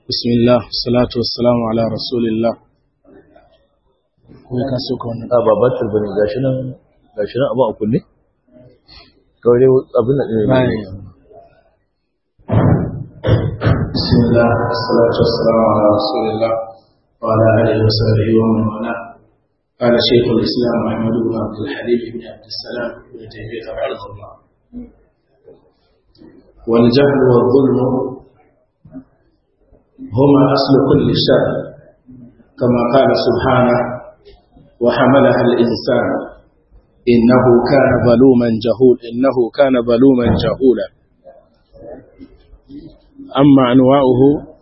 بسم الله والصلاة والسلام على رسول الله kuma ka so ka wannan a babatar bane gashi nan gashi nan abu a kunne kawai dai abin da ne bayan بسم الله والصلاة والسلام على رسول الله وعلى آله وصحبه ومن والاه قال شيخ الإسلام أحمد بن عبد الحليم بن عبد السلام بن تيمية رحمه الله والجهل والظلم هما أصل كل شر كما قال سبحانه وحملها الإنسان إنه كان ظلوما جهول إنه كان ظلوما جهولا أما أنواعه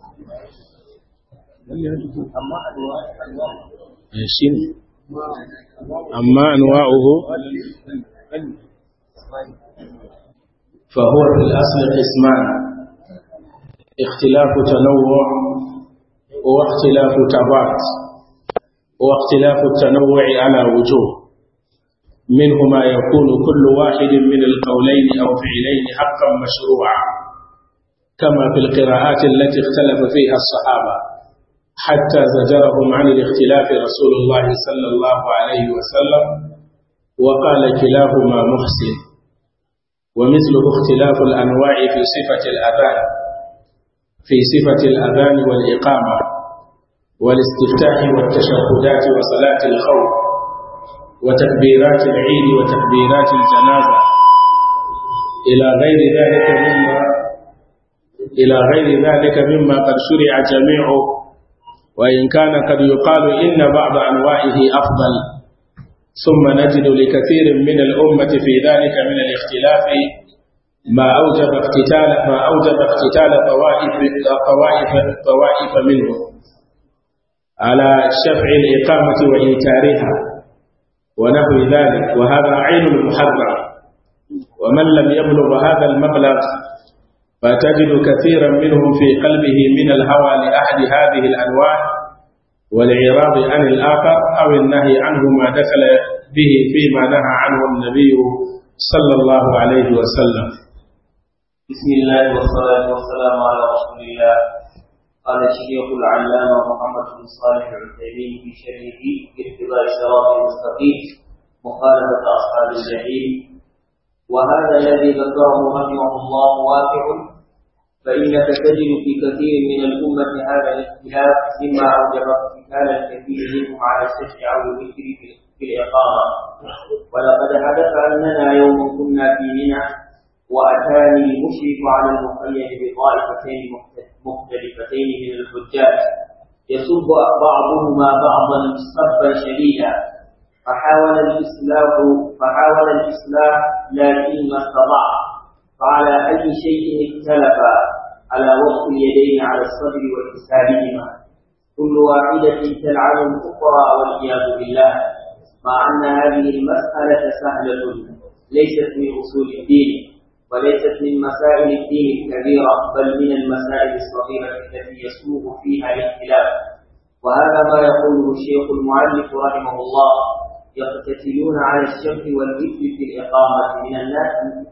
شنو أما أنواعه فهو في الأصل قسمان اختلاف تنوع واختلاف تبات واختلاف التنوع على وجوه منه ما يكون كل واحد من القولين أو فعلين حقا مشروعا كما في القراءات التي اختلف فيها الصحابة حتى زجرهم عن الاختلاف رسول الله صلى الله عليه وسلم وقال كلاهما محسن ومثله اختلاف الأنواع في صفة الأذان في صفة الأذان والإقامة والاستفتاح والتشهدات وصلاة الخوف وتكبيرات العيد وتكبيرات الجنازة إلى غير ذلك مما إلى غير ذلك مما قد شرع جميعه وإن كان قد يقال إن بعض أنواعه أفضل ثم نجد لكثير من الأمة في ذلك من الاختلاف ما أوجب اقتتال ما أوجب اقتتال طوائف طوائف طوائف منه على شفع الإقامة وإنكارها ونحو ذلك وهذا عين المحرم ومن لم يبلغ هذا المبلغ فتجد كثيرا منهم في قلبه من الهوى لأحد هذه الأنواع والإعراض عن الآخر أو النهي عنه ما دخل به فيما نهى عنه النبي صلى الله عليه وسلم بسم الله والصلاة والسلام على رسول الله قال الشيخ العلامة محمد بن صالح العثيمين في شرحه اتباع الصراط المستقيم مخالفة أصحاب الجحيم وهذا الذي ذكره رحمه الله واقع فإنك تجد في كثير من الأمة هذا الاختلاف مما أوجب اقتتال الكثير منهم على الشرع أو الذكر في الإقامة ولقد حدث أننا يوم كنا في منى وأتاني المشرف على المقيد بطائفتين مختلفتين من الحجاج يسب بعضهما بعضا سبا شديدا فحاول الإصلاح فحاول الإصلاح لكن ما استطاع فعلى أي شيء اختلف على وضع اليدين على الصدر وإرسالهما كل واحدة تلعن الأخرى والعياذ بالله مع أن هذه المسألة سهلة ليست من أصول الدين وليست من مسائل الدين الكبيرة بل من المسائل الصغيرة التي يسوغ فيها الاختلاف وهذا ما يقوله الشيخ المعلق رحمه الله يقتتلون على الشرك والذكر في الإقامة من الناس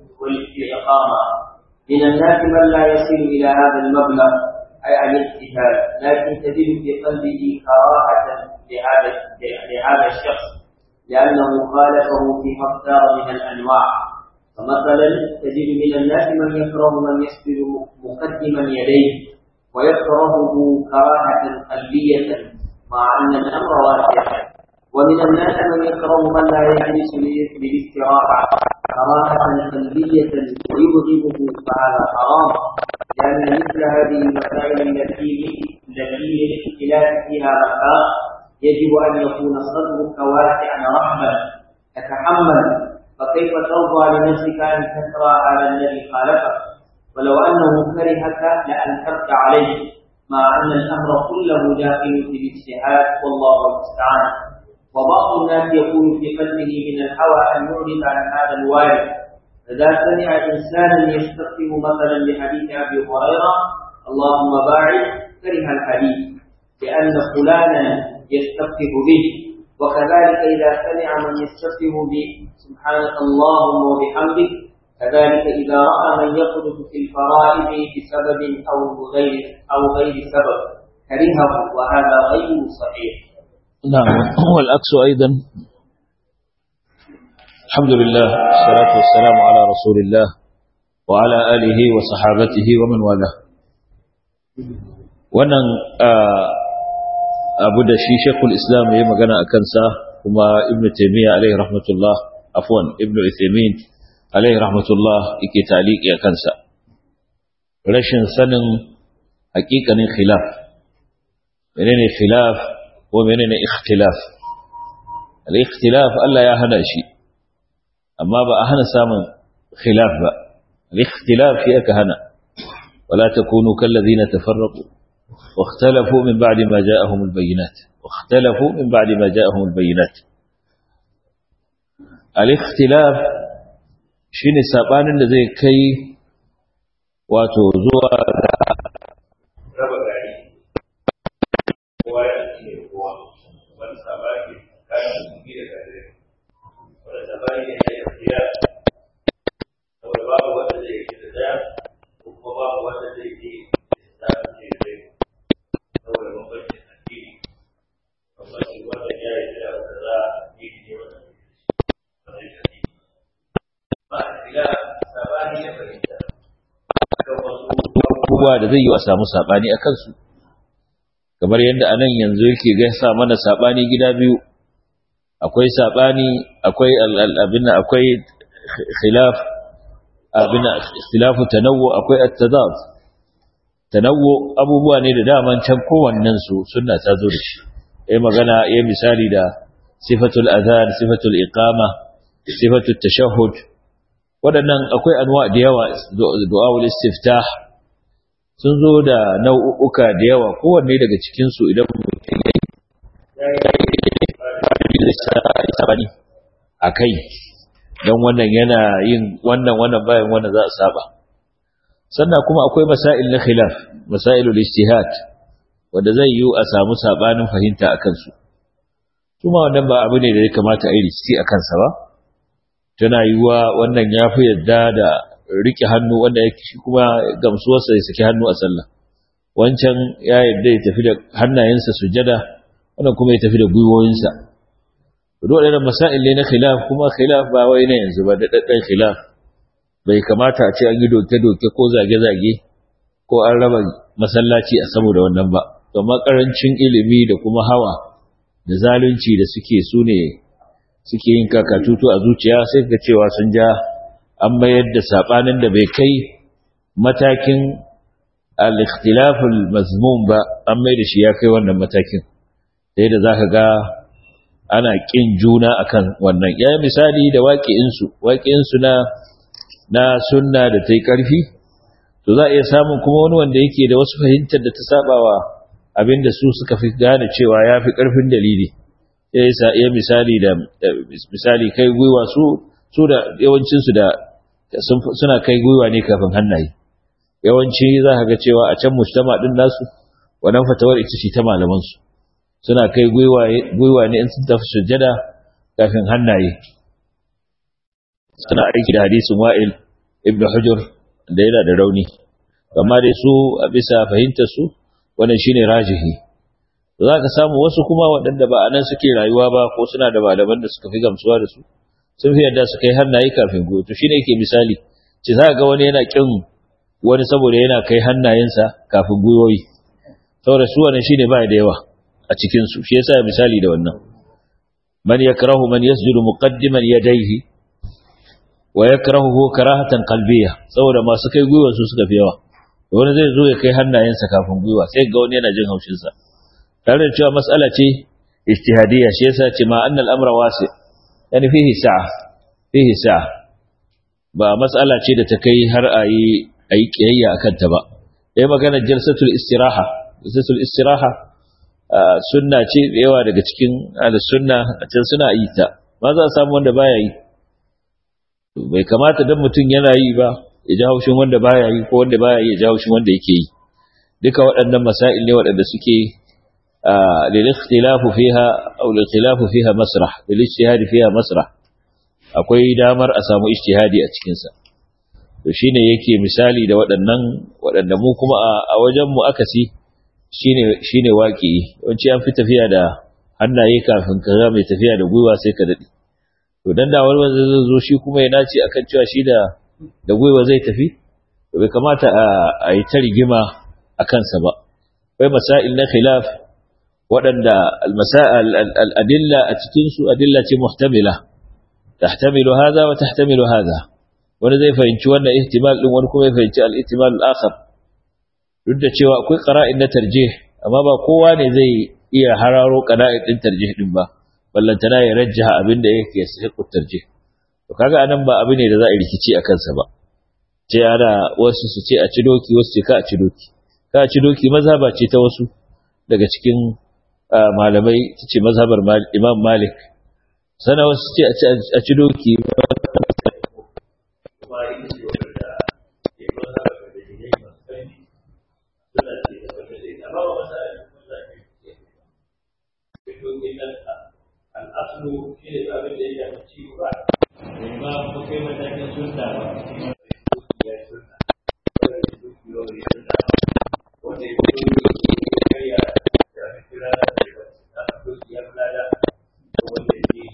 في الإقامة من الناس من لا يصل إلى هذا المبلغ أي الاقتتال لكن تجد في قلبه كراهة لهذا لهذا الشخص لأنه خالفه فيما اختار من الأنواع فمثلا تجد من الناس من يكره من يسجد مقدما يديه ويكرهه كراهة قلبية مع أن الأمر واسع ومن الناس من يكره من لا يجلس للاستراحة كراهة قلبية ويبغضه فهذا حرام لأن مثل هذه المسائل التي التي للاختلاف فيها رخاء يجب أن يكون صدرك واسعا رحبا تتحمل فكيف ترضى لنفسك أن تكره على الذي خالفك ولو أنه كرهك لأنكرت عليه مع أن الأمر كله داخل في الاجتهاد والله المستعان وبعض الناس يكون في قلبه من الهوى أن يعرض عن هذا الوارد فإذا سمع إنسانا يستقيم مثلا بحديث أبي هريرة اللهم باعد كره الحديث لأن فلانا يستفتح به وكذلك إذا سمع من يستفتح به سبحانك اللهم وبحمدك كذلك إذا رأى من يقذف في الفرائض بسبب أو غير أو غير سبب كرهه وهذا غير صحيح. نعم والعكس أيضا الحمد لله والصلاة والسلام على رسول الله وعلى آله وصحابته ومن والاه wannan abu da shi shekul islam ya yi magana a kansa kuma ibn taimiyya alaihi rahmatullah afwan ibn ithaimin alaihi rahmatullah yake taliki a kansa rashin sanin hakikanin khilaf menene khilaf ko menene ikhtilaf al-ikhtilaf Allah ya hana shi amma ba a hana samun khilaf ba al-ikhtilaf shi aka hana wala takunu kallazina tafarraqu واختلفوا من بعد ما جاءهم البينات واختلفوا من بعد ما جاءهم البينات الاختلاف shine sabanin da zai kai wato zuwa ga raba gari kowa ya ce kowa wani sabani kayan musulmi da gari wani sabani ne ya yi tafiya saboda babu wanda zai yi da daya ko kuma babu wanda zai yi da tsarin ce zai saboda bambancin addini bambancin wanda ya yi da wanda za a yi ne wanda zai yi addini ba a shiga sabani ya fahimta kan wasu abubuwa da zai yi a samu sabani a kansu kamar yadda anan yanzu yake ga sa mana sabani gida biyu akwai sabani akwai abin akwai khilaf abin ikhtilafu tanawwu akwai at-tadad tanawwu abubuwa ne da daman can kowannen su sunna ta zo da shi yayi magana yayi misali da sifatul adhan sifatul iqama sifatul tashahhud waɗannan akwai anwa da yawa du'a'ul istiftah sun zo da nau'uka da yawa kowanne daga cikin su idan mutum ya yi sabani a kai don wannan yana yin wannan wannan bayan wannan za a saba sannan kuma akwai masail na khilaf masailul ijtihad wanda zai yi a samu sabanin fahimta a kansu kuma wannan ba abu ne da ya kamata a yi rikici a kansa ba tana yiwuwa wannan ya fi yadda da rike hannu wanda ya kuma gamsuwarsa ya saki hannu a sallah wancan ya yadda ya tafi da hannayensa sujada wannan kuma ya tafi da gwiwoyinsa dole da masail ne na khilaf kuma khilaf ba wai na yanzu ba da daddan khilaf bai kamata a ce an yi doke-doke ko zage-zage ko an raba masallaci a saboda wannan ba amma karancin ilimi da kuma hawa da zalunci da suke su ne suke yin kakatutu a zuciya sai ga cewa sun ja an mayar da sabanin da bai kai matakin al-ikhtilaful mazmum ba an mai da shi ya kai wannan matakin sai da zaka ga ana kin juna akan wannan ya misali da waƙi'insu waƙi'insu na na sunna da ta yi ƙarfi to za a iya samun kuma wani wanda yake da wasu fahimtar da ta sabawa abinda su suka fi gane cewa ya fi ƙarfin dalili ya sa iya misali da misali kai gwiwa su su da yawancinsu da suna kai gwiwa ne kafin hannaye yawanci za ka ga cewa a can mujtama din nasu wannan fatawar ita ce ta malamansu suna kai gwiwa ne in sun tafi sujjada kafin hannaye suna aiki da hadisin wa'il ibn hujur da yana da rauni amma dai su a bisa fahimtar su wannan shine rajihi za ka samu wasu kuma waɗanda ba a nan suke rayuwa ba ko suna da malaman da suka fi gamsuwa da su sun fi yadda su kai hannaye kafin goyo to shine yake misali ce za ga wani yana kin wani saboda yana kai hannayensa kafin gwiwoyi saboda su wannan shine ba da yawa a cikin su shi yasa misali da wannan man yakrahu man yasjudu muqaddiman yadayhi wa yakrahu karahatan qalbiyya saboda masu kai gwiwa su suka fi yawa wani zai zo ya kai hannayensa kafin gwiwa sai ga wani yana jin haushin sa tare da cewa mas'ala ce ijtihadiyya shi yasa ce ma annal amra wasi yani fihi sa'a fihi sa'a ba mas'ala ce da ta kai har ayi ayi kiyayya akan ta ba yayi magana jalsatul istiraha jalsatul istiraha sunna ce yawa daga cikin sunna a can suna yi ta ma za a samu wanda baya yi bai kamata dan mutum yana yi ba ya ji haushin wanda baya yi ko wanda baya yi ya ji haushin wanda yake yi duka waɗannan masail ne waɗanda suke lil ikhtilafu fiha aw lil ikhtilafu fiha masrah lil ijtihad fiha masrah akwai damar a samu ijtihadi a cikin sa to shine yake misali da waɗannan waɗanda mu kuma a wajen mu akasi shine shine waki yawanci an fi tafiya da hannaye kafin ka ga mai tafiya da gwiwa sai ka dade to dan da wani wanda zai zo shi kuma ya nace akan cewa shi da da gwiwa zai tafi to bai kamata a yi ta rigima a kansa ba akwai masail na khilaf waɗanda al-adilla a cikin su adilla ce muhtamila tahtamilu hadha wa tahtamilu hadha wani zai fahimci wannan ihtimal din wani kuma ya fahimci al-ihtimal al-akhar duk da cewa akwai qara'in na tarjih amma ba kowa ne zai iya hararo qara'in din tarjih din ba ballantana ya rajjaha abin da yake sahihu tarjih to kaga anan ba abin ne da za a rikici a kansa ba ce ana wasu su ce a ci doki wasu ce ka a ci doki ka a ci doki mazhaba ce ta wasu daga cikin malamai ta ce mazhabar imam malik sana wasu ce a ci doki al'aslu shi ne abin da ya shafi ciwo ba ba ko kai matakin sunna ba ya sunna wanda ya duki yau ya sunna wanda ya duki yau ya ya kira da ya duki ya fulada wanda ya yi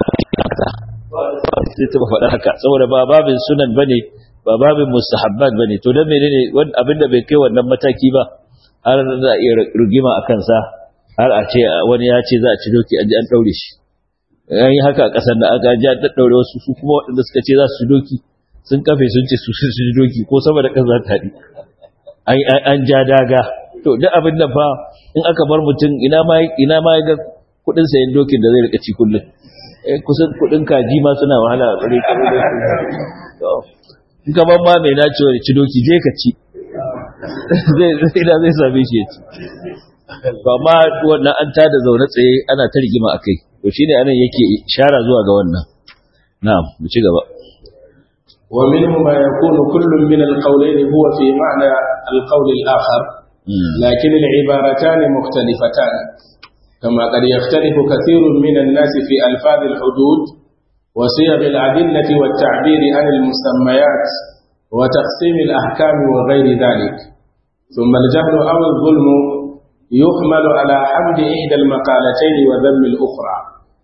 da sai ta faɗa haka saboda ba babin sunan bane ba babin mustahabbat bane to dan menene abin da bai kai wannan mataki ba har za a iya rugima a kansa har a ce wani ya ce za a ci doki an ji an daure shi an yi haka a ƙasar da aka ji an daddaure wasu su kuma waɗanda suka ce za su ci doki sun kafe sun ce su su ci doki ko sama da ƙasa ta haɗi an ja daga to duk abin da fa in aka bar mutum ina ma ina ma ga kuɗin sayan dokin da zai rika ci kullum kusan kuɗin kaji ma suna wahala a tsare in ka ban ma mai nacewa ci doki je ka ci zai zai same shi ya ci ba ma wannan an tada zaune tsaye ana ta rigima a kai to shine anan yake shara zuwa ga wannan na'am mu ci gaba ومنه ما يكون كل من القولين هو في معنى القول الآخر لكن العبارتان مختلفتان كما قد يختلف كثير من الناس في ألفاظ الحدود وصيغ الأدلة والتعبير عن المسميات وتقسيم الأحكام وغير ذلك ثم الجهل أو الظلم يحمل على حمد إحدى المقالتين وذم الأخرى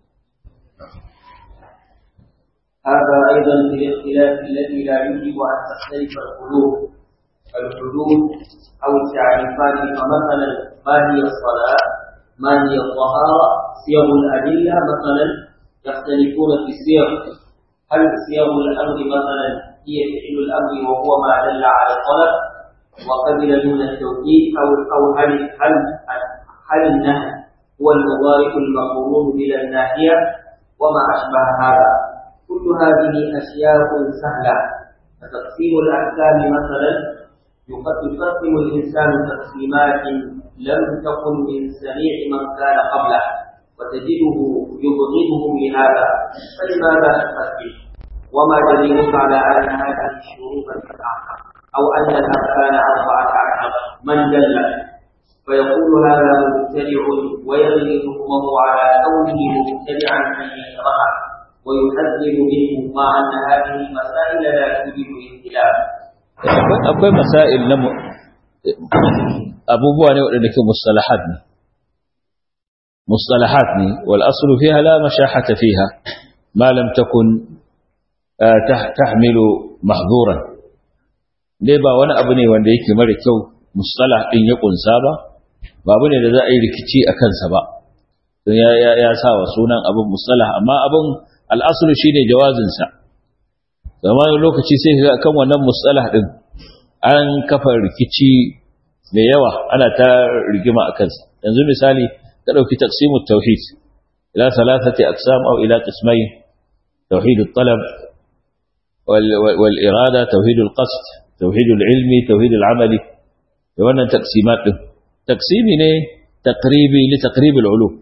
هذا أيضا في الاختلاف الذي لا يجب أن تختلف القلوب الحدود أو التعريفات فمثلا ما هي الصلاة ما هي الطهارة صيغ الأدلة مثلا يختلفون في الصيغ هل صيغ الأمر مثلا هي فعل الأمر وهو ما دل على الطلب وقبل دون التوكيد أو أو هل هل هل النهي هو المضارع المقرون بلا الناهية وما أشبه هذا كل هذه أشياء سهلة فتقسيم الأحكام مثلا يقسم الإنسان تقسيمات لم تكن من سميع من كان قبله وتجده يبغضهم لهذا فلماذا تقسم وما دليلك على أن هذه الشروط سبعة أو أن الأركان أربعة عشر من دل فيقول هذا مبتدع ويغني حكمه على كونه مبتدعا أن يشرعه ويحذر منه مع أن هذه المسائل لا توجد اختلاف akwai masail na abubuwa ne waɗanda ke mustalahat ne mustalahat ne wal aslu fiha la mashahata fiha ma lam takun tahmilu mahdhuran dai ba wani abu ne wanda yake mara kyau mustalah din ya kunsa ba ba abu ne da za a yi rikici a kansa ba don ya ya sa wa sunan abin mustalah amma abin al-aslu shine jawazinsa zama lokaci sai ga kan wannan mustalah din an kafa rikici mai yawa ana ta rigima akan sa yanzu misali ka dauki taqsimut tauhid ila thalathati aqsam aw ila qismayn tauhid at-talab wal wal irada tauhid al-qasd tauhid al-ilmi tauhid al-amali da wannan taqsimat din taqsimi ne taqribi li taqrib al-ulum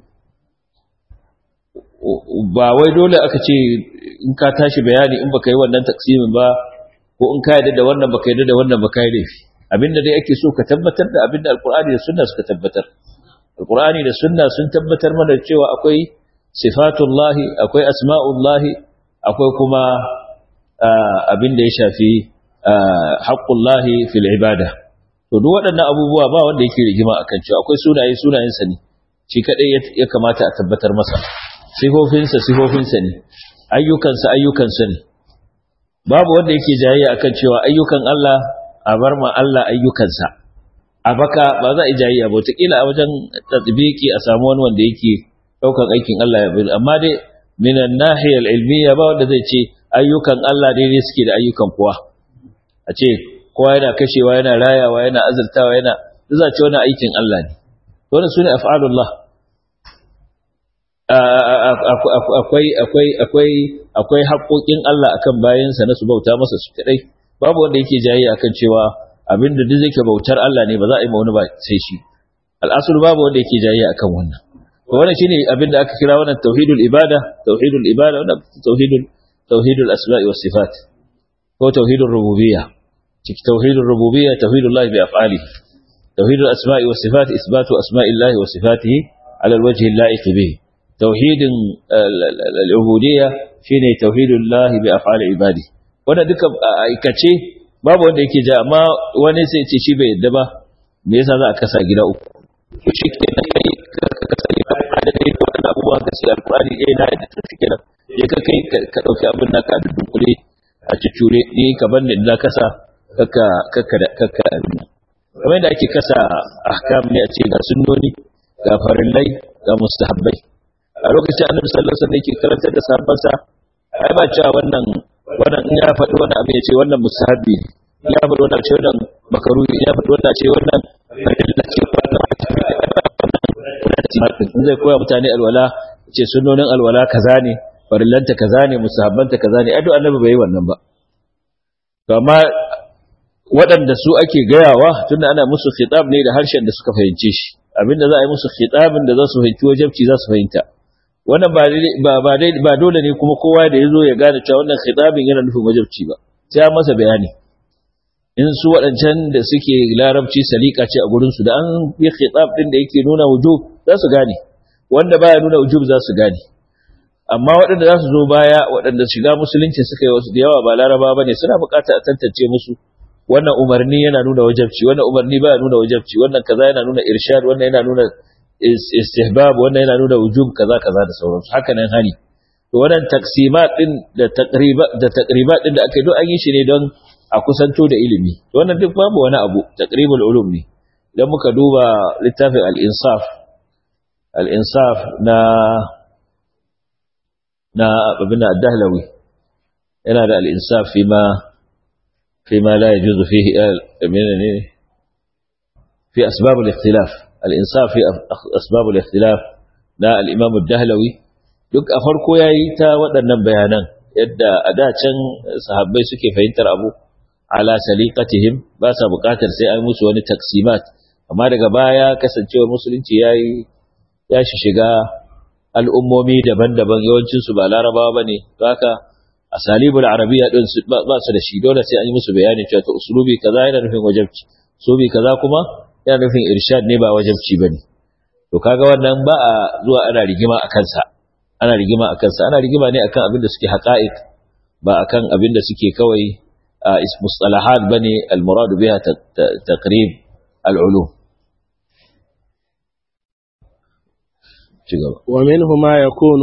ba wai dole aka ce in ka tashi bayani in baka yi wannan taksimin ba ko in ka yarda da wannan baka yarda da wannan baka yi laifi abinda dai ake so ka tabbatar da abinda alqur'ani da sunna suka tabbatar alqur'ani da sunna sun tabbatar mana cewa akwai sifatullahi akwai asma'ullahi akwai kuma abinda ya shafi haqqullahi fil ibada to duk waɗannan abubuwa ba wanda yake rigima akan cewa akwai sunaye sunayensa ne shi kadai ya kamata a tabbatar masa sifofinsa sifofinsa ne ayyukansa ayyukansa ne babu wanda yake jayayya akan cewa ayyukan Allah a bar ma Allah ayyukansa a baka ba za a yi jayayya ba wataƙila a wajen tatbiki a samu wani wanda yake ɗaukan aikin Allah ya bi amma dai minan nahiyar ilmiya ba wanda zai ce ayyukan Allah daidai suke da ayyukan kowa a ce kowa yana kashewa yana rayawa yana azurtawa yana za ce wani aikin Allah ne wannan sune af'alullah akwai akwai akwai akwai haƙoƙin Allah akan bayansa na su bauta masa su kadai babu wanda yake jayi akan cewa abinda duk yake bautar Allah ne ba za a yi ma wani ba sai shi al'asul babu wanda yake jayi akan wannan to wannan shine abinda aka kira wannan tauhidul ibada tauhidul ibada wannan tauhidul tauhidul asma'i was sifat ko tauhidur rububiyya ciki tauhidur rububiyya tauhidullah bi af'alihi tauhidul asma'i was sifat isbatu asma'illahi wa sifatihi ala alwajhi al-la'iq bihi tauhidin al'ubudiyya shine tauhidullah bi af'ali ibadi wanda duka aikace babu wanda yake ja amma wani sai ce shi bai yadda ba me yasa za a kasa gida uku shi ke da kai ka kasa gida uku da kai wannan abubuwa ka ce alqur'ani eh na yadda to shike nan je ka kai ka dauki abin da ka dunkule a cicure ni ka banni da kasa kaka kaka kaka abin nan kamar yadda ake kasa ahkam ne a ce ga sunnoni ga farillai ga mustahabbai a lokacin annabi sallallahu alaihi wasallam yake karantar da sahabbansa ai ba cewa wannan wannan in ya faɗi wannan abin ya ce wannan musahabi ne ya faɗi wannan ce wannan makaru ya faɗi wannan ce wannan da ke in zai koya mutane alwala ce sunnonin alwala kaza ne farillanta kaza ne musahabbanta kaza ne ai duk annabi bai yi wannan ba to amma waɗanda su ake gayawa tunda ana musu khitab ne da harshen da suka fahimce shi abinda za a yi musu khitabin da za su fahimci wajabci za su fahimta wannan ba ba ba dole ne kuma kowa da yazo ya gane cewa wannan khitabin yana nufin wajibci ba sai an masa bayani in su waɗancan da suke larabci salika ce a gurin su da an yi khitab din da yake nuna wujub za su gane wanda baya nuna wujub za su gane amma waɗanda za su zo baya waɗanda shiga musulunci suka yi wasu da yawa ba laraba bane suna buƙatar a tantance musu wannan umarni yana nuna wajibci wannan umarni baya nuna wajibci wannan kaza yana nuna irshad wannan yana nuna istihbab wannan yana nuna wujub kaza kaza da sauransu haka nan hani to wannan taksimat din da taqriba da taqribat din da aka yi an yi shi ne don a kusanto da ilimi to wannan duk babu wani abu taqribul ulum ne idan muka duba littafin al-insaf al-insaf na na abin ad-dahlawi yana da al-insaf fi ma fi ma la yajuzu fihi menene fi asbab al-ikhtilaf الإنصاف في أسباب الاختلاف نا الإمام الدهلوي duk a farko ya yi ta waɗannan bayanan yadda a da can sahabbai suke fahimtar abu ala saliqatihim ba sa buƙatar sai an musu wani taksimat amma daga baya kasancewar musulunci ya yi ya shiga al'ummomi daban-daban yawancin su ba larabawa bane haka asalibul arabiyya din su ba su da shi dole sai an yi musu bayani cewa to usulubi kaza yana nufin wajibci usulubi kaza kuma yana nufin irshad ne ba wajibci bane to kaga wannan ba a zuwa ana rigima a kansa ana rigima a kansa ana rigima ne akan abin da suke haqa'iq ba akan abin da suke kawai mustalahat bane al-murad biha taqrib al-ulum ومنه ما يكون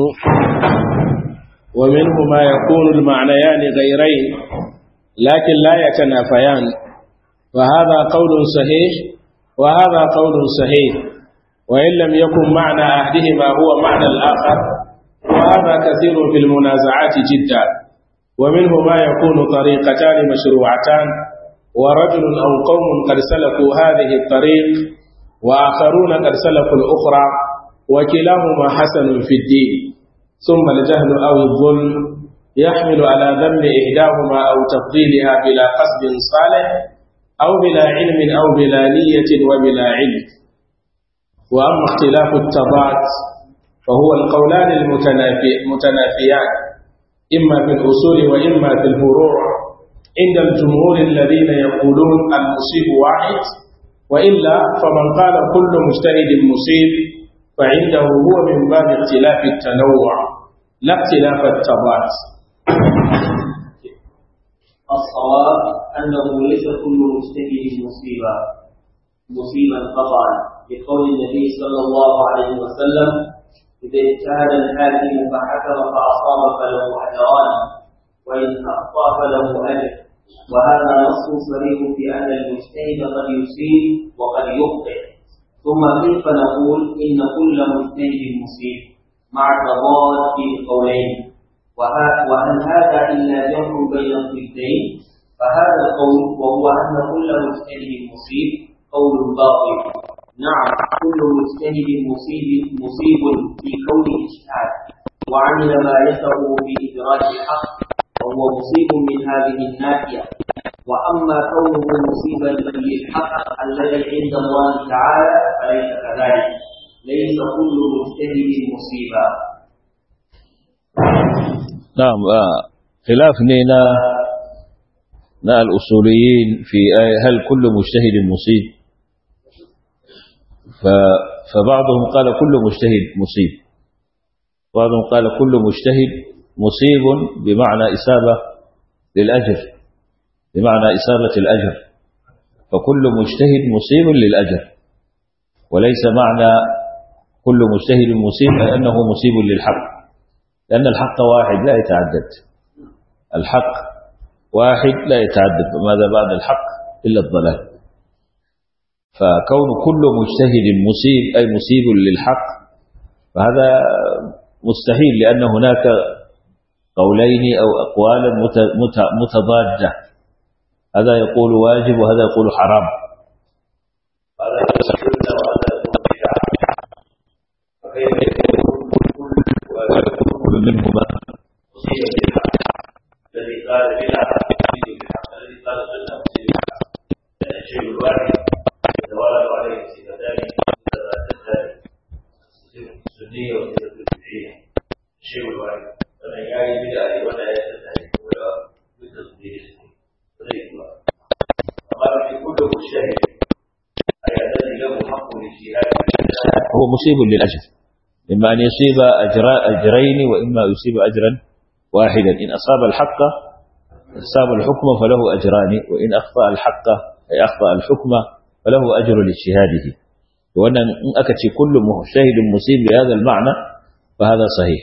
ومنه ما يكون المعنيان غيرين لكن لا يتنافيان وهذا قول صحيح وهذا قول صحيح وإن لم يكن معنى أحدهما هو معنى الآخر وهذا كثير في المنازعات جدا ومنه ما يكون طريقتان مشروعتان ورجل أو قوم قد سلكوا هذه الطريق وآخرون قد سلكوا الأخرى وكلاهما حسن في الدين ثم الجهل أو الظلم يحمل على ذنب إحداهما أو تفضيلها بلا قصد صالح أو بلا علم أو بلا نية وبلا علم وأما اختلاف التضاد فهو القولان المتنافيان إما في الأصول وإما في الفروع عند الجمهور الذين يقولون المصيب واحد وإلا فمن قال كل مجتهد مصيب فعنده هو من باب اختلاف التنوع لا اختلاف التضاد الصواب أنه ليس كل مجتهد مصيبا مصيبا قطعا لقول النبي صلى الله عليه وسلم إذا اجتهد الحاكم فحكم فأصاب فله أجران وإن أخطأ فله أجر وهذا نص صريح في أن المجتهد قد يصيب وقد يخطئ ثم كيف نقول إن كل مجتهد مصيب مع تضاد القولين وهل هذا إلا جمع بين الضدين فهذا القول وهو أن كل مجتهد مصيب قول باطل نعم كل مجتهد مصيب مصيب في كونه اجتهاد وعمل ما يسره في إدراك الحق وهو مصيب من هذه الناحية وأما كونه مصيبا للحق الذي عند الله تعالى فليس كذلك ليس كل مجتهد مصيبا نعم آه. خلاف نينا نا الأصوليين في آية هل كل مجتهد مصيب ف فبعضهم قال كل مجتهد مصيب بعضهم قال كل مجتهد مصيب بمعنى إسابة للأجر بمعنى إسابة الأجر فكل مجتهد مصيب للأجر وليس معنى كل مجتهد مصيب أي أنه مصيب للحق لأن الحق واحد لا يتعدد الحق واحد لا يتعدد ماذا بعد الحق إلا الضلال فكون كل مجتهد مصيب أي مصيب للحق فهذا مستحيل لأن هناك قولين أو أقوالا متضادة هذا يقول واجب وهذا يقول حرام هذا يقول سنة وهذا يقول بدعة فكيف يكون كل منهما مصيبا بالحق الذي قال بدعة مصيب بالحق الذي قال سنة مصيب بالحق لأن الشيء الواحد يتوالد عليه صفتان متضادتان السنية والصفة البدعية الشيء الواحد فمن يعي بدعة ولا يتسهل ولا بتصديق وليس فقال في كل مجتهد أي الذي له حق الاجتهاد هو مصيب للأجر إما أن يصيب أجر- أجرين وإما يصيب أجرا واحدا إن أصاب الحق أصاب الحكم فله أجران وإن أخطأ الحق أي أخطأ الحكم فله أجر لاجتهاده وأن إن أكت كل مجتهد مصيب بهذا المعنى فهذا صحيح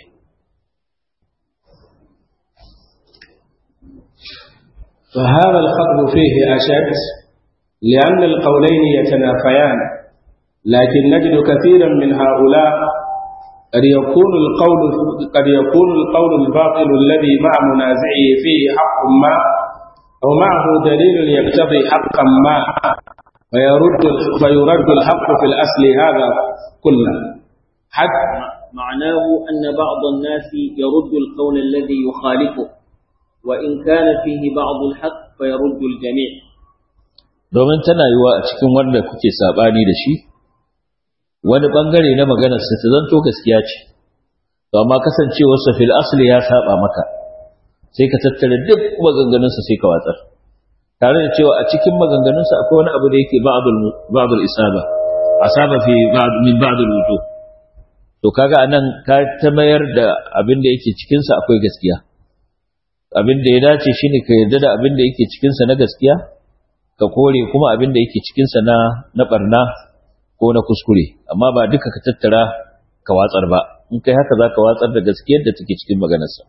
فهذا الخطب فيه أشد لأن القولين يتنافيان لكن نجد كثيرا من هؤلاء قد يكون القول قد يكون القول الباطل الذي مع منازعه فيه حق ما أو معه دليل يقتضي حقا ما فيرد فيرد الحق في الأصل هذا كله حتى معناه أن بعض الناس يرد القول الذي يخالفه وإن كان فيه بعض الحق فيرد الجميع domin tana yiwa a cikin wanda kuke sabani da shi wani bangare na maganar sa ta zanto gaskiya ce to amma kasancewar sa fil asli ya saba maka sai ka tattara duk maganganun sa sai ka watsar tare da cewa a cikin maganganun sa akwai wani abu da yake ba'dul ba'dul isaba asaba fi ba'd min ba'dul wujuh to kaga anan ka ta mayar da abin da yake cikin sa akwai gaskiya abin da ya dace shine ka yarda da abin da yake cikin sa na gaskiya ka kore kuma abin da yake cikinsa na na barna ko na kuskure amma ba duka ka tattara ka watsar ba in kai haka za ka watsar da gaskiyar da take cikin maganarsa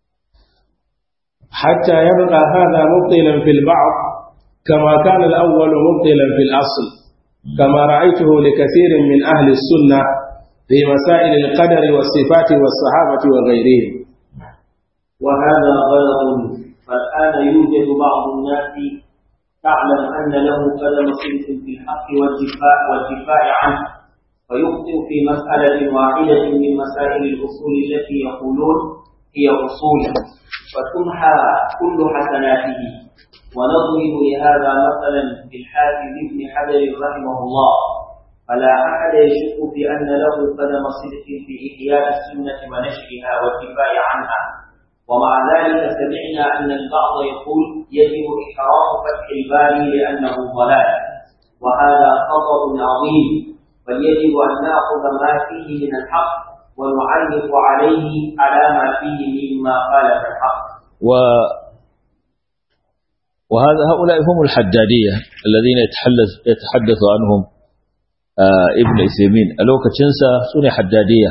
حتى يبقى هذا مبطلا في البعض كما كان الأول مبطلا في الأصل كما رأيته لكثير من أهل السنة في مسائل القدر والصفات والصحابة وغيرهم وهذا غلط فالآن يوجد بعض الناس تعلم أن له قدم صدق في الحق والدفاع والدفاع عنه فيخطئ في مسألة واحدة من مسائل الأصول التي يقولون هي أصول فتمحى كل حسناته ونضرب لهذا مثلا بالحافظ ابن حجر رحمه الله فلا أحد يشك في أن له قدم صدق في إحياء السنة ونشرها والدفاع عنها ومع ذلك سمعنا أن البعض يقول يجب إحرام فتح الباري لأنه ضلال وهذا خطر عظيم بل يجب أن نأخذ ما فيه من الحق ونعلق عليه على ما فيه مما خالف الحق و وهذا هؤلاء هم الحدادية الذين يتحدث يتحدث عنهم آه ابن إثيمين ألوك تنسى سنة حدادية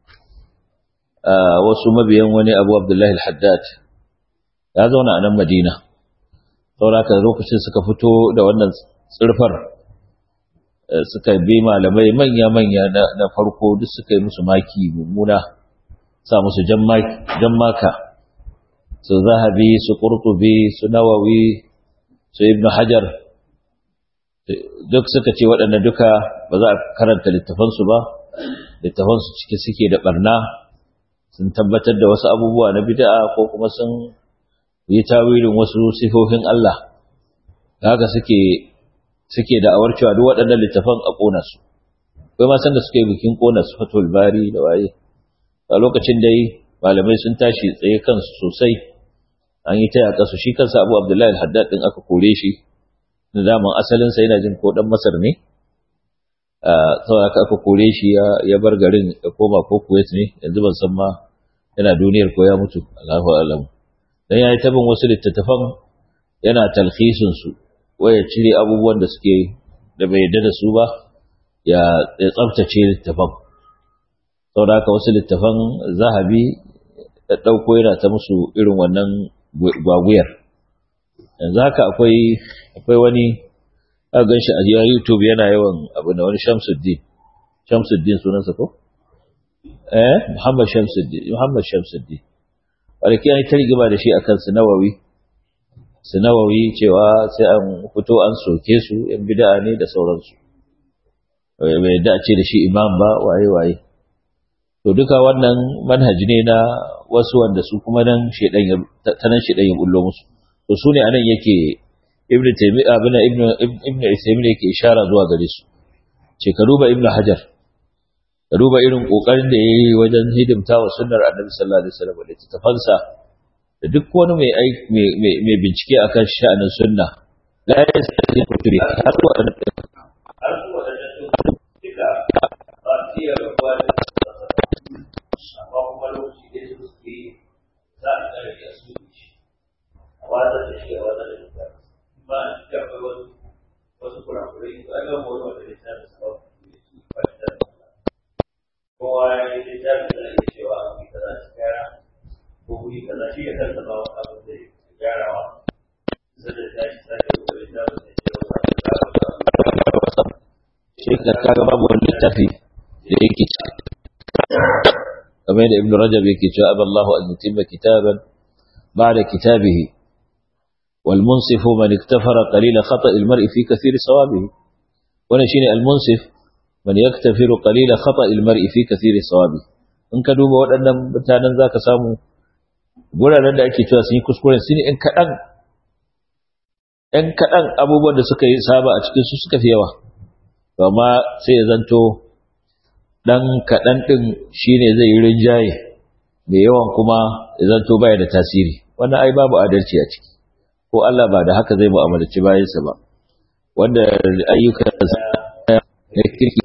آه وسمى بيواني أبو عبد الله الحداد هذا هنا أنا مدينة sauraka lokacin suka fito da wannan tsirfar suka bi malamai manya-manya na farko duk suka yi musu maki mummuna sa musu jan maka su zahabi su ƙurtubi su nawawi su ibn hajar duk suka ce waɗanda duka ba za a karanta littafansu ba littafansu ciki suke da ɓarna sun tabbatar da wasu abubuwa na bid'a ko kuma sun yi tawilin wasu sifofin Allah haka suke suke da awar cewa duk waɗannan littafan a ƙona su kai ma san da suke bikin ƙona su fatul bari da waye a lokacin dai malamai sun tashi tsaye kansu sosai an yi ta yaƙa su shi kansa Abu Abdullahi al-Haddad din aka kore shi da daman asalin sa yana jin ko dan Masar ne saboda aka kore shi ya bar garin ya koma ko Kuwait ne yanzu ban san ma yana duniyar ko ya mutu Allahu a'lam dan yayi tabin wasu littattafan yana talhisin su waya cire abubuwan da suke da bai yarda da su ba ya ya tsaftace littafan saboda haka wasu littafan zahabi da dauko yana ta musu irin wannan gwaguyar yanzu haka akwai akwai wani a ganshi a YouTube yana yawan abu da wani Shamsuddin Shamsuddin sunansa ko eh Muhammad Shamsuddin Muhammad Shamsuddin wanda ke ta rigima da shi akan su nawawi su nawawi cewa sai an fito an soke su yan bid'a ne da sauransu bai yadda a ce da shi imam ba waye waye to duka wannan manhaji ne na wasu wanda su kuma nan shedan ya ta nan shedan ya bullo musu to su ne anan yake ibnu taymiya ibn ibn ibn ismail yake ishara zuwa gare su ce ka duba ibnu hajar ka duba irin kokarin da yayi wajen hidimta wa sunnar annabi sallallahu alaihi wasallam da tafansa da duk wani mai mai bincike akan sha'anin sunna la yastati kuturi har wa har zuwa da duka ba tiya ba da amma kuma lokaci da su suke za a kare da su a wata da shi a wata da shi ba a cikin akwai wasu wasu kurakurai a ga wani wanda ya sa da sabon ba da kowa ya yi littafi da ake cewa a kuyi kaza shi gyara ko kuyi kaza shi ya tattaba wa abin da ya gyarawa sai da ta shi sake kokari da ba sai ce wa ta shi ka kaga babu wani littafi da yake kamar yadda ibn rajab yake cewa aballahu an yutimma kitaban ba'da kitabihi wal munsifu man iktafara qalila khata' al mar'i fi kathir sawabihi wannan shine al munsif man yaktafiru qalila khata' al mar'i fi kathir sawabihi in ka duba waɗannan mutanen zaka samu guraren da ake cewa sun yi kuskuren su ne in kaɗan ‘yan kaɗan abubuwan da suka yi saba a cikin su suka fi yawa amma sai ya zanto ɗan kaɗan ɗin shi ne zai yi rinjaye mai yawan kuma ya zanto baya da tasiri wannan ai babu adalci a ciki ko Allah ba da haka zai mu'amalci bayansa ba wanda ayyukan ya kirki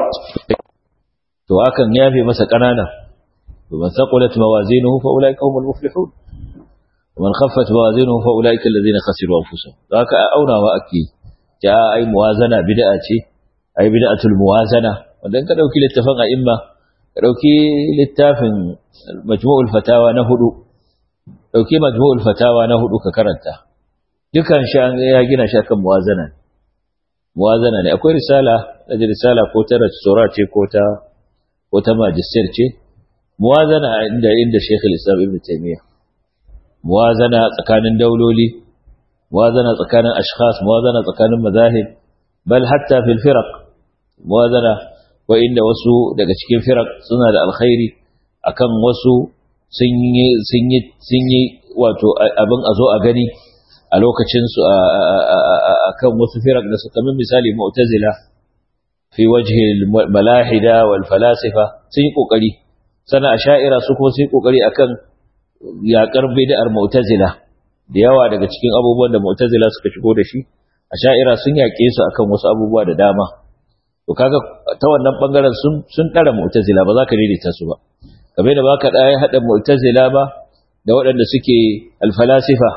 to akan yafe masa ƙanana ومن ثقلت موازينه فأولئك هم المفلحون ومن خفت موازينه فأولئك الذين خسروا أنفسهم ذاك أونا وأكي جاء أي موازنة بدأة أي بدأة الموازنة وذلك لو كي للتفنع إما لو كي للتافن مجموع الفتاوى نهدو لو كي مجموع الفتاوى نهدو ككرنتا dukan shan ya gina shi akan muwazana muwazana ne akwai risala da risala ko ta rasura ce ko ta ko ta magister ce muwazana inda inda Sheikh al-Islam Ibn Taymiyyah muwazana tsakanin dauloli muwazana tsakanin ashkhas muwazana tsakanin mazahib bal hatta fil firaq muwazana wa inda wasu daga cikin firaq suna da alkhairi akan wasu sun yi sun yi sun yi wato abin azo a gani a lokacin su akan wasu firaq da suka min misali mu'tazila fi wajhi al-malahida wal falasifa sun yi kokari sana asha'ira su kuma su yi kokari akan yakar bid'ar mu'tazila da yawa daga cikin abubuwan da mu'tazila suka shigo da shi asha'ira sun yake su akan wasu abubuwa da dama to kaga ta wannan bangaren sun sun tara mu'tazila ba za ka daidaita su ba kamar da baka da hada mu'tazila ba da waɗanda suke alfalasifa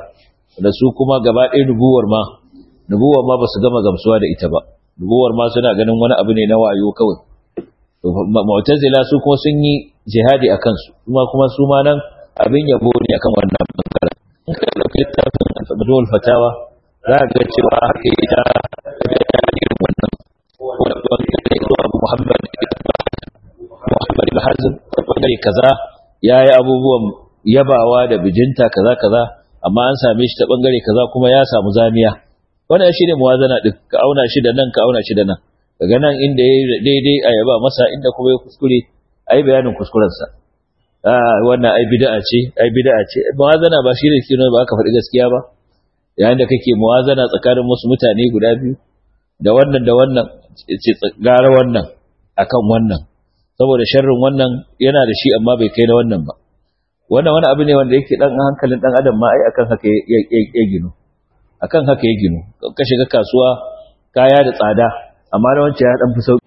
da su kuma gaba ɗaya nubuwar ma nubuwar ma ba su gama gamsuwa da ita ba nubuwar ma suna ganin wani abu ne na wayo kawai mu'tazila su kuma sun yi jihadi a kansu kuma kuma su ma nan abin yabo ne akan wannan bangaren in ka dauki littafin al fatawa za ka ga cewa haka yi ta irin wannan abu muhammad muhammad ibn hazm bangare kaza ya yi abubuwan yabawa da bijinta kaza kaza amma an same shi ta bangare kaza kuma ya samu zamiya wannan shi ne muwazana din ka auna shi da nan ka auna shi da nan daga nan inda ya daidai a yaba masa inda kuma ya kuskure ai bayanin kuskurensa ah wannan ai bid'a ce ai bid'a ce muwazana ba shi ne kino ba aka faɗi gaskiya ba yayin da kake muwazana tsakanin wasu mutane guda biyu da wannan da wannan ce gara wannan akan wannan saboda sharrin wannan yana da shi amma bai kai na wannan ba wannan wani abu ne wanda yake dan hankalin dan adam ma ai akan haka ya ginu akan haka ya ginu ka shiga kasuwa kaya da tsada amma na wancan ya dan fi sauki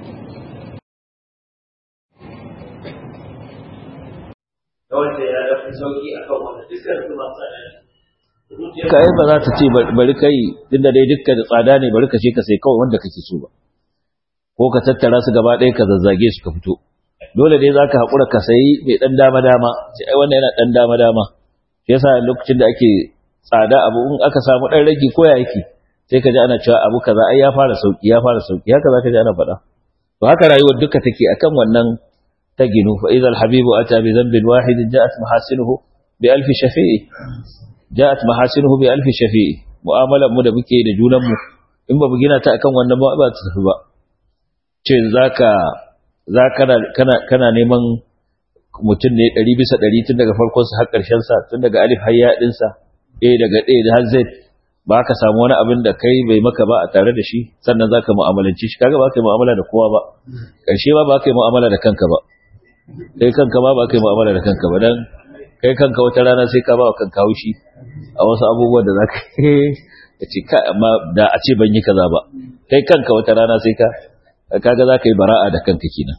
da wancan ya dan fi sauki akan wanda dukkan su masu tsada ne kai ba za ta ce bari kai tunda dai dukkan tsada ne bari ka ce ka sai kawai wanda kake so ba ko ka tattara su gaba ɗaya ka zazzage su ka fito dole dai zaka haƙura ka sayi mai ɗan dama dama sai ai wannan yana ɗan dama dama shi yasa lokacin da ake tsada abu in aka samu ɗan rage ko ya yake sai ka ji ana cewa abu kaza ai ya fara sauki ya fara sauki haka zaka ji ana faɗa to haka rayuwar duka take akan wannan ta ginu fa idza habibu ata bi dhanbin wahid ja'at mahasinuhu bi alfi shafi'i ja'at mahasinuhu bi alfi shafi'i mu'amalar mu da muke da junan mu in ba mu gina ta akan wannan ba ba ta tafi ba ce zaka za kana kana neman mutum ne 100 bisa 100 tun daga farkon sa har ƙarshen sa tun daga alif har ya din sa a daga a da har z ba ka samu wani abin da kai bai maka ba a tare da shi sannan zaka mu'amalanci shi kaga ba ka yi mu'amala da kowa ba ƙarshe ba ba ka yi mu'amala da kanka ba kai kanka ba ba ka yi mu'amala da kanka ba dan kai kanka wata rana sai ka ba wa kanka haushi a wasu abubuwan da zaka ka ce ka amma da a ce ban yi kaza ba kai kanka wata rana sai ka kaga za ka yi bara'a da kanka kenan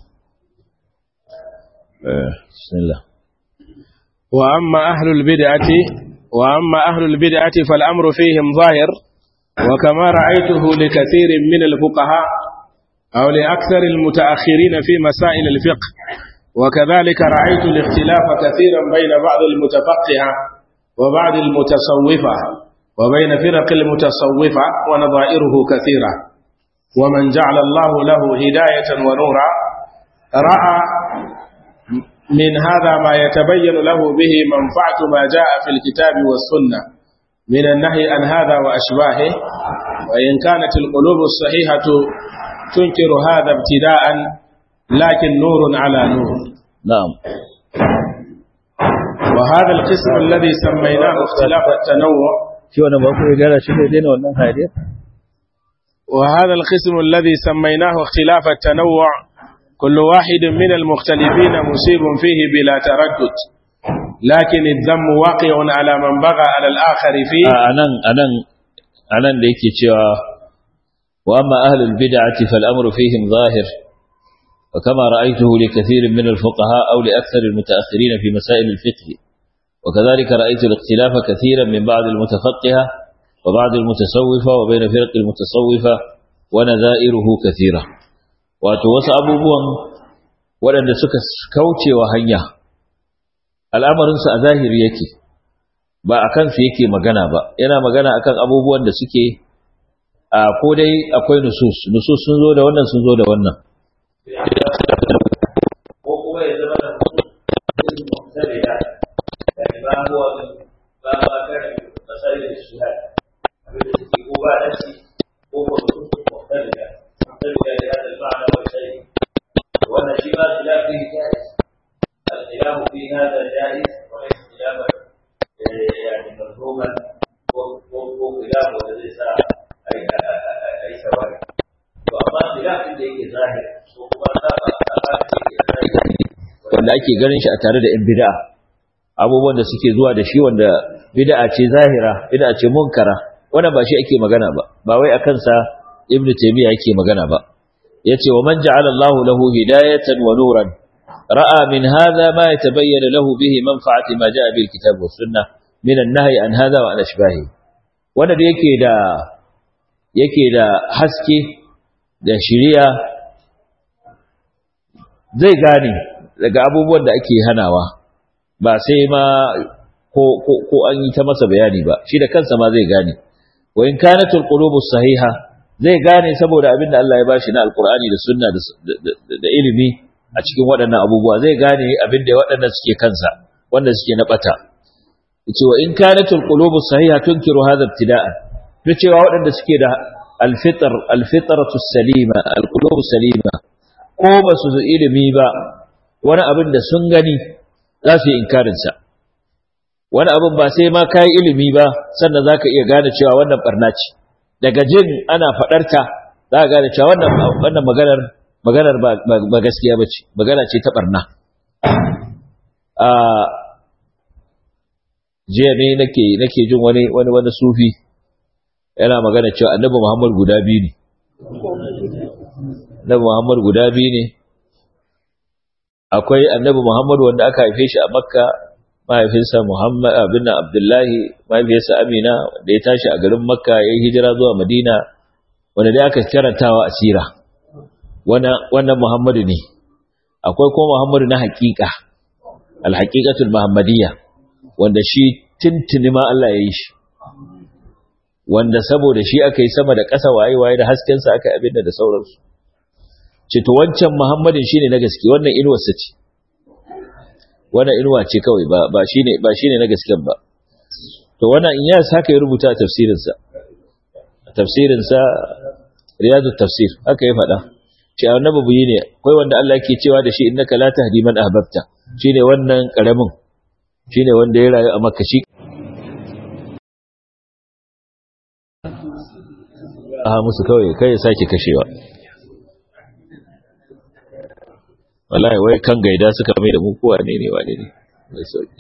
bismillah wa amma ahlul bid'ati wa amma ahlul bid'ati fal amru fihim zahir wa kama ra'aytuhu li kathirin min al fuqaha aw li akthar al mutaakhirin fi masail al fiqh وكذلك رأيت الاختلاف كثيرا بين بعض المتفقهة وبعض المتصوفة وبين فرق المتصوفة ونظائره كثيرة ومن جعل الله له هداية ونورا رأى من هذا ما يتبين له به منفعة ما جاء في الكتاب والسنة من النهي عن هذا وأشباهه وإن كانت القلوب الصحيحة تنكر هذا ابتداء لكن نور على نور نعم وهذا القسم الذي سميناه اختلاف التنوع shi wannan ba ku ya gara shi ne daina wannan hadiyar وهذا القسم الذي سميناه اختلاف التنوع كل واحد من المختلفين مصيب فيه بلا تردد لكن الذم واقع على من بغى على الآخر فيه anan anan anan da yake cewa wa amma ahlul bid'ati fal amru fihim zahir وكما رأيته لكثير من الفقهاء أو لأكثر المتأخرين في مسائل الفقه وكذلك رأيت الاختلاف كثيرا من بعض المتفقهة وبعض المتصوفة وبين فرق المتصوفة ونذائره كثيرة وتوسع أبوبهم ولن سك كوتي وهنيا الأمر a zahiri yake ba a kansu yake magana ba yana magana akan abubuwan da suke a ko dai akwai nusus nusus sun zo da wannan sun zo da wannan ko kuma ya zama da mutum mutum da يعني ما هو ما ما كان مسائل الاجتهاد هو بعد نفسي هو نصوص مختلفة مختلفة لهذا المعنى والشيء وأن شبه الخلاف فيه جائز الخلاف في هذا جائز وليس خلافا يعني مفهوما وخلاف وليس أي أي سواء وأما خلاف اللي يجي ظاهر وما wanda ake ganin shi a tare da 'yan bid'a abubuwan da suke zuwa da shi wanda bid'a ce zahira bid'a ce munkara wannan ba shi ake magana ba ba wai akan sa ibnu taymiya yake magana ba yace wa man ja'ala Allahu lahu hidayatan wa nuran ra'a min hadha ma yatabayyana lahu bihi manfa'ati ma ja'a bil kitab was sunnah min an-nahyi an hadha wa an ashbahi wanda da yake da yake da haske da shiriya zai gane daga abubuwan da ake hanawa ba sai ma ko ko ko an yi ta masa bayani ba shi da kansa ma zai gane wa in kanatul qulubus sahiha zai gane saboda abin da Allah ya bashi na alqur'ani da sunna da ilimi a cikin waɗannan abubuwa zai gane abin da waɗannan suke kansa wanda suke na bata yace wa in kanatul qulubus sahiha tunkiru hadha ibtida'an to cewa waɗanda suke da alfitr alfitratu salima alqulubu salima ko ba su ilimi ba wani abin da sun gani za su yi inkarin sa wani abin ba sai ma kai ilimi ba sannan zaka iya gane cewa wannan barna ce daga jin ana faɗarta za ka gane cewa wannan wannan maganar maganar ba gaskiya bace magana ce ta barna a jiya ne nake nake jin wani wani wani sufi yana magana cewa annabi Muhammad guda biyu ne annabi Muhammad guda biyu ne akwai annabi Muhammad wanda aka haife shi a Makka mahaifinsa Muhammad abin Abdullahi mahaifiyarsa Amina da ya tashi a garin Makka ya yi hijira zuwa Madina wanda dai aka karantawa asira wannan Muhammadu ne akwai kuma Muhammadu na haƙiƙa al-haqiqatul muhammadiyya wanda shi tintini ma Allah ya yi shi wanda saboda shi aka yi sama da ƙasa waye-waye da haskensa aka abin da sauransu ce to wancan muhammadin shine na gaske wannan inuwarsa ce wannan inuwa ce kawai ba ba shine ba shine na gasken ba to wannan in ya saka ya rubuta a tafsirinsa a tafsirinsa riyadu tafsir haka ya faɗa ce annabi buyi ne akwai wanda Allah yake cewa da shi innaka la tahdi man ahbabta shine wannan karamin shine wanda ya rayu a makka shi a musu kawai kai ya sake kashewa wallahi wai kan gaida suka mai da mu kowa ne ne wane ne mai sauki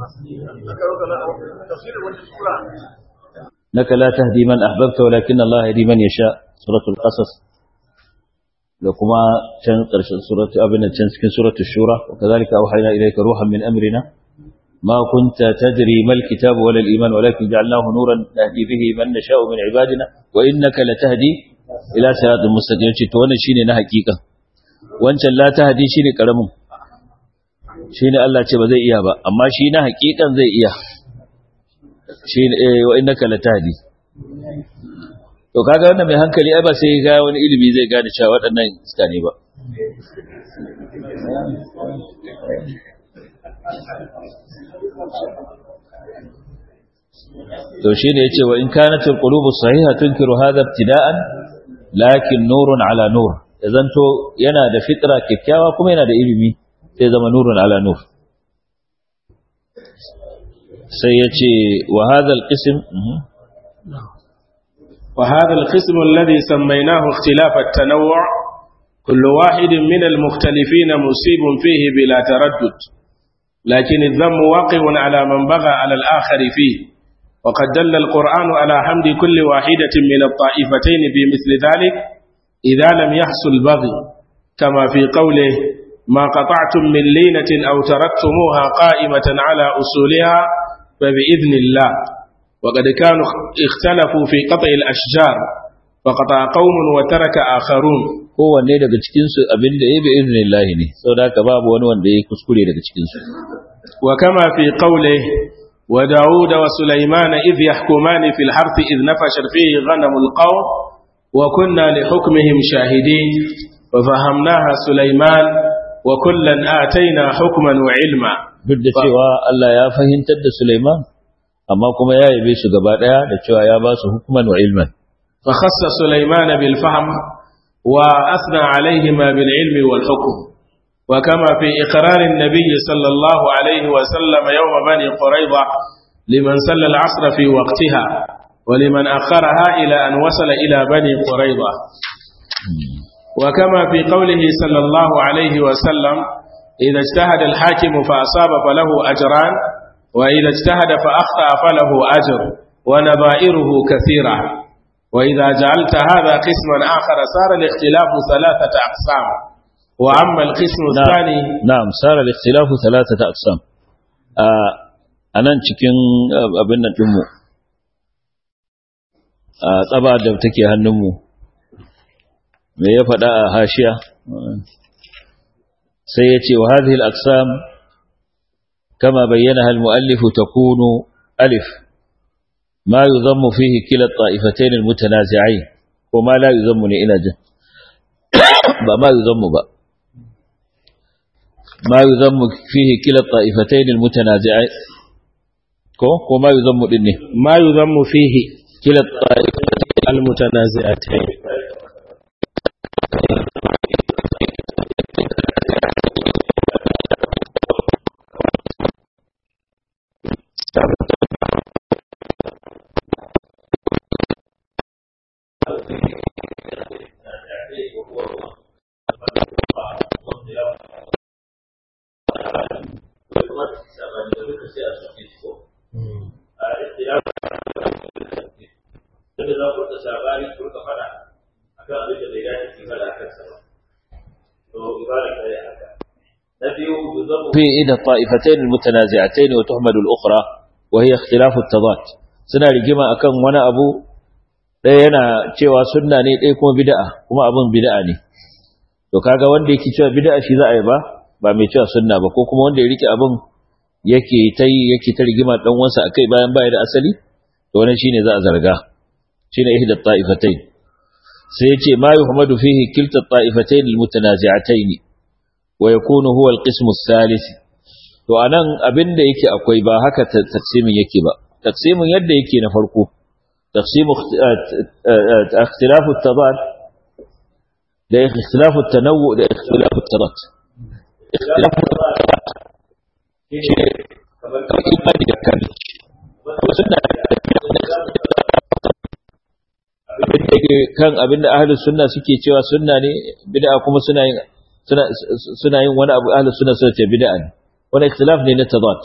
naka la tahdi man ahbabta walakin Allah yahdi man yasha suratul qasas da kuma can karshen suratul abin can cikin suratul shura wa kadhalika awhayna ilayka ruhan min amrina ما كنت تدري ما الكتاب ولا الإيمان ولكن جعلناه نورا نهدي به من نشاء من عبادنا وإنك لتهدي إلى صراط مستقيم وانا شيني na hakika. wancan la tahdi shine karamin shine Allah ce ba zai iya ba amma shi na hakikan zai iya shine eh wa innaka latahdi to kaga wannan mai hankali ai ba sai ga wani ilimi zai gane cewa waɗannan iska ne ba to shine yace wa in kanatul qulubu sahiha tunkiru hadha ibtida'an lakin nurun ala nur zanto yana da fitra kyakkyawa kuma yana da ilimi sai zama nurun ala nur sai yace wa hadha alqism wa hadha alqism alladhi sammaynahu ikhtilaf at-tanawwu' كل واحد من المختلفين مصيب فيه بلا تردد لكن الذم واقع على من بغى على الآخر فيه وقد دل القرآن على حمد كل واحدة من الطائفتين بمثل ذلك إذا لم يحصل بغي كما في قوله ما قطعتم من لينة أو تركتموها قائمة على أصولها فبإذن الله وقد كانوا اختلفوا في قطع الأشجار فقطع قوم وترك آخرون kowanne daga cikinsu abin da ya bi izinin lahi ne sau da haka babu wani wanda ya kuskure daga cikinsu wa kama fi qawli wa daud wa sulaiman idh yahkumani fil harth idh nafashat fihi ghanamul qawm wa kunna li hukmihim shahidin wa fahamnaha sulaiman wa kullan atayna hukman wa ilma duk da cewa Allah ya fahimtar da Sulaiman amma kuma ya yabe su gaba daya da cewa ya ba su hukman wa ilman fa khassa sulaiman bil fahm وأثنى عليهما بالعلم والحكم وكما في إقرار النبي صلى الله عليه وسلم يوم بني قريظة لمن صلى العصر في وقتها ولمن أخرها إلى أن وصل إلى بني قريظة وكما في قوله صلى الله عليه وسلم إذا اجتهد الحاكم فأصاب فله أجران وإذا اجتهد فأخطأ فله أجر ونظائره كثيرة وإذا جعلت هذا قسما آخر صار الاختلاف ثلاثة أقسام وأما القسم الثاني نعم صار الاختلاف ثلاثة أقسام a nan cikin abin nan ɗinmu a tsaba da take hannunmu me ya faɗa a hashiya sai ya ce wa hadhihi al-aqsam kama bayyana al-muallif takunu alif ma yuzammu fihi kila at-ta'ifatayn al-mutanazi'ain ko ma la yuzammu ne ina jin ba ma yuzammu ba ma yuzammu fihi kila at-ta'ifatayn al-mutanazi'ain ko ko ma yuzammu din ne ma yuzammu fihi kila at-ta'ifatayn al-mutanazi'atayn في إحدى الطائفتين المتنازعتين وتحمد الأخرى وهي اختلاف التضاد suna rigima akan wani abu ɗaya yana cewa sunna ne ɗaya kuma bid'a kuma abin bid'a ne to kaga wanda yake cewa bid'a shi za a yi ba ba mai cewa sunna ba ko kuma wanda ya rike abin yake ta yi yake ta rigima dan wansa akai bayan baya da asali to wannan shine za a zarga shine ihda ta'ifatayn sai yace ma yuhmadu fihi kilta ta'ifatayn almutanazi'atayn wa yakunu huwa alqism athalith to anan abinda yake akwai ba haka taqsimin yake ba taqsimin yadda yake na farko taqsimu ikhtilaf at-tadad da ikhtilaf at-tanawwu da ikhtilaf at-tadad ikhtilaf kamar imani da kan sunna kan abinda ahlus sunna suke cewa sunna ne bid'a kuma suna yin suna yin wani abu ahlus sunna suka ce bid'a ne wani ikhtilaf ne na tadat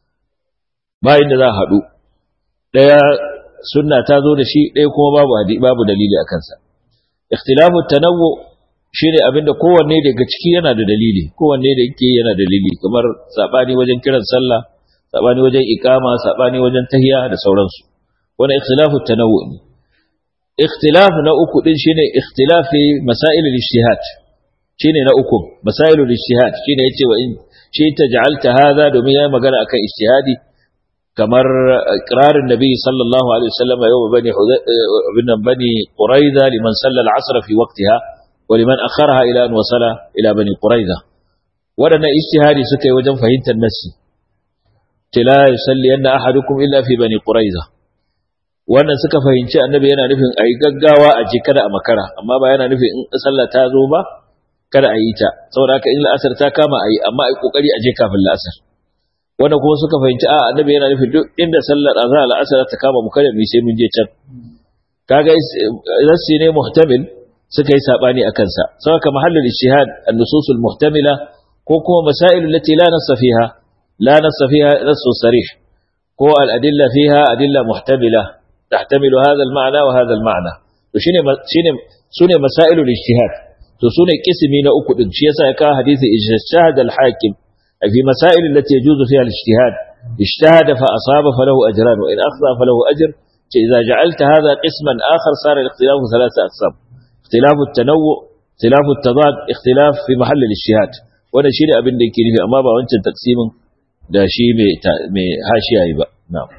ba inda za a haɗu ɗaya sunna ta zo da shi ɗaya kuma babu babu dalili a kansa ikhtilafu tanawwu shine abinda kowanne daga ciki yana da dalili kowanne da yake yana da dalili kamar sabani wajen kiran sallah sabani wajen iqama sabani wajen tahiyya da sauransu wani ikhtilafu tanawwu ne ikhtilaf na uku din shine ikhtilafi masail al-ijtihad shine na uku masail al-ijtihad shine yace wa in shi ta ja'alta hadha domin yayi magana akan ijtihadi kamar iqrarin nabi sallallahu alaihi wasallam yau bani bin bani quraiza liman salla al-asr fi waqtiha wa liman akharaha ila an wasala ila bani quraiza wadannan ijtihadi suka yi wajen fahimtar nassi tila yusalli anna ahadukum illa fi bani quraiza wannan suka fahimci annabi yana nufin ayi gaggawa a je kada a makara amma ba yana nufin in sallah ta zo ba kada a yi ta saboda haka in la'asar ta kama a yi amma a yi kokari a je kafin la'asar wanda kuma suka fahimci a annabi yana nufin duk inda sallar azhar la'asar ta kama mu kada mu sai mun je can kaga zassi ne muhtamil suka yi sabani a kansa saboda mahallul ijtihad an-nusus al-muhtamila ko kuma masail allati la nassa fiha la nassa fiha nass sarih ko al-adilla fiha adilla muhtamila tahtamilu hadha al-ma'na wa hadha al-ma'na to shine shine sune masailul ijtihad to sune kismi na uku din shi yasa ya kawo hadisi ijtihad al-hakim fi masail allati yajuzu fiha al-ijtihad ijtahada fa asaba falahu ajran wa in akhta falahu ajr ce idza ja'alta hadha qisman akhar sara al-ikhtilaf thalatha aqsam ikhtilaf at-tanawwu ikhtilaf at-tadad ikhtilaf fi mahall al-ijtihad wannan shine abin da yake nufi amma ba wancan taksimin da shi mai mai hashiya yi ba na'am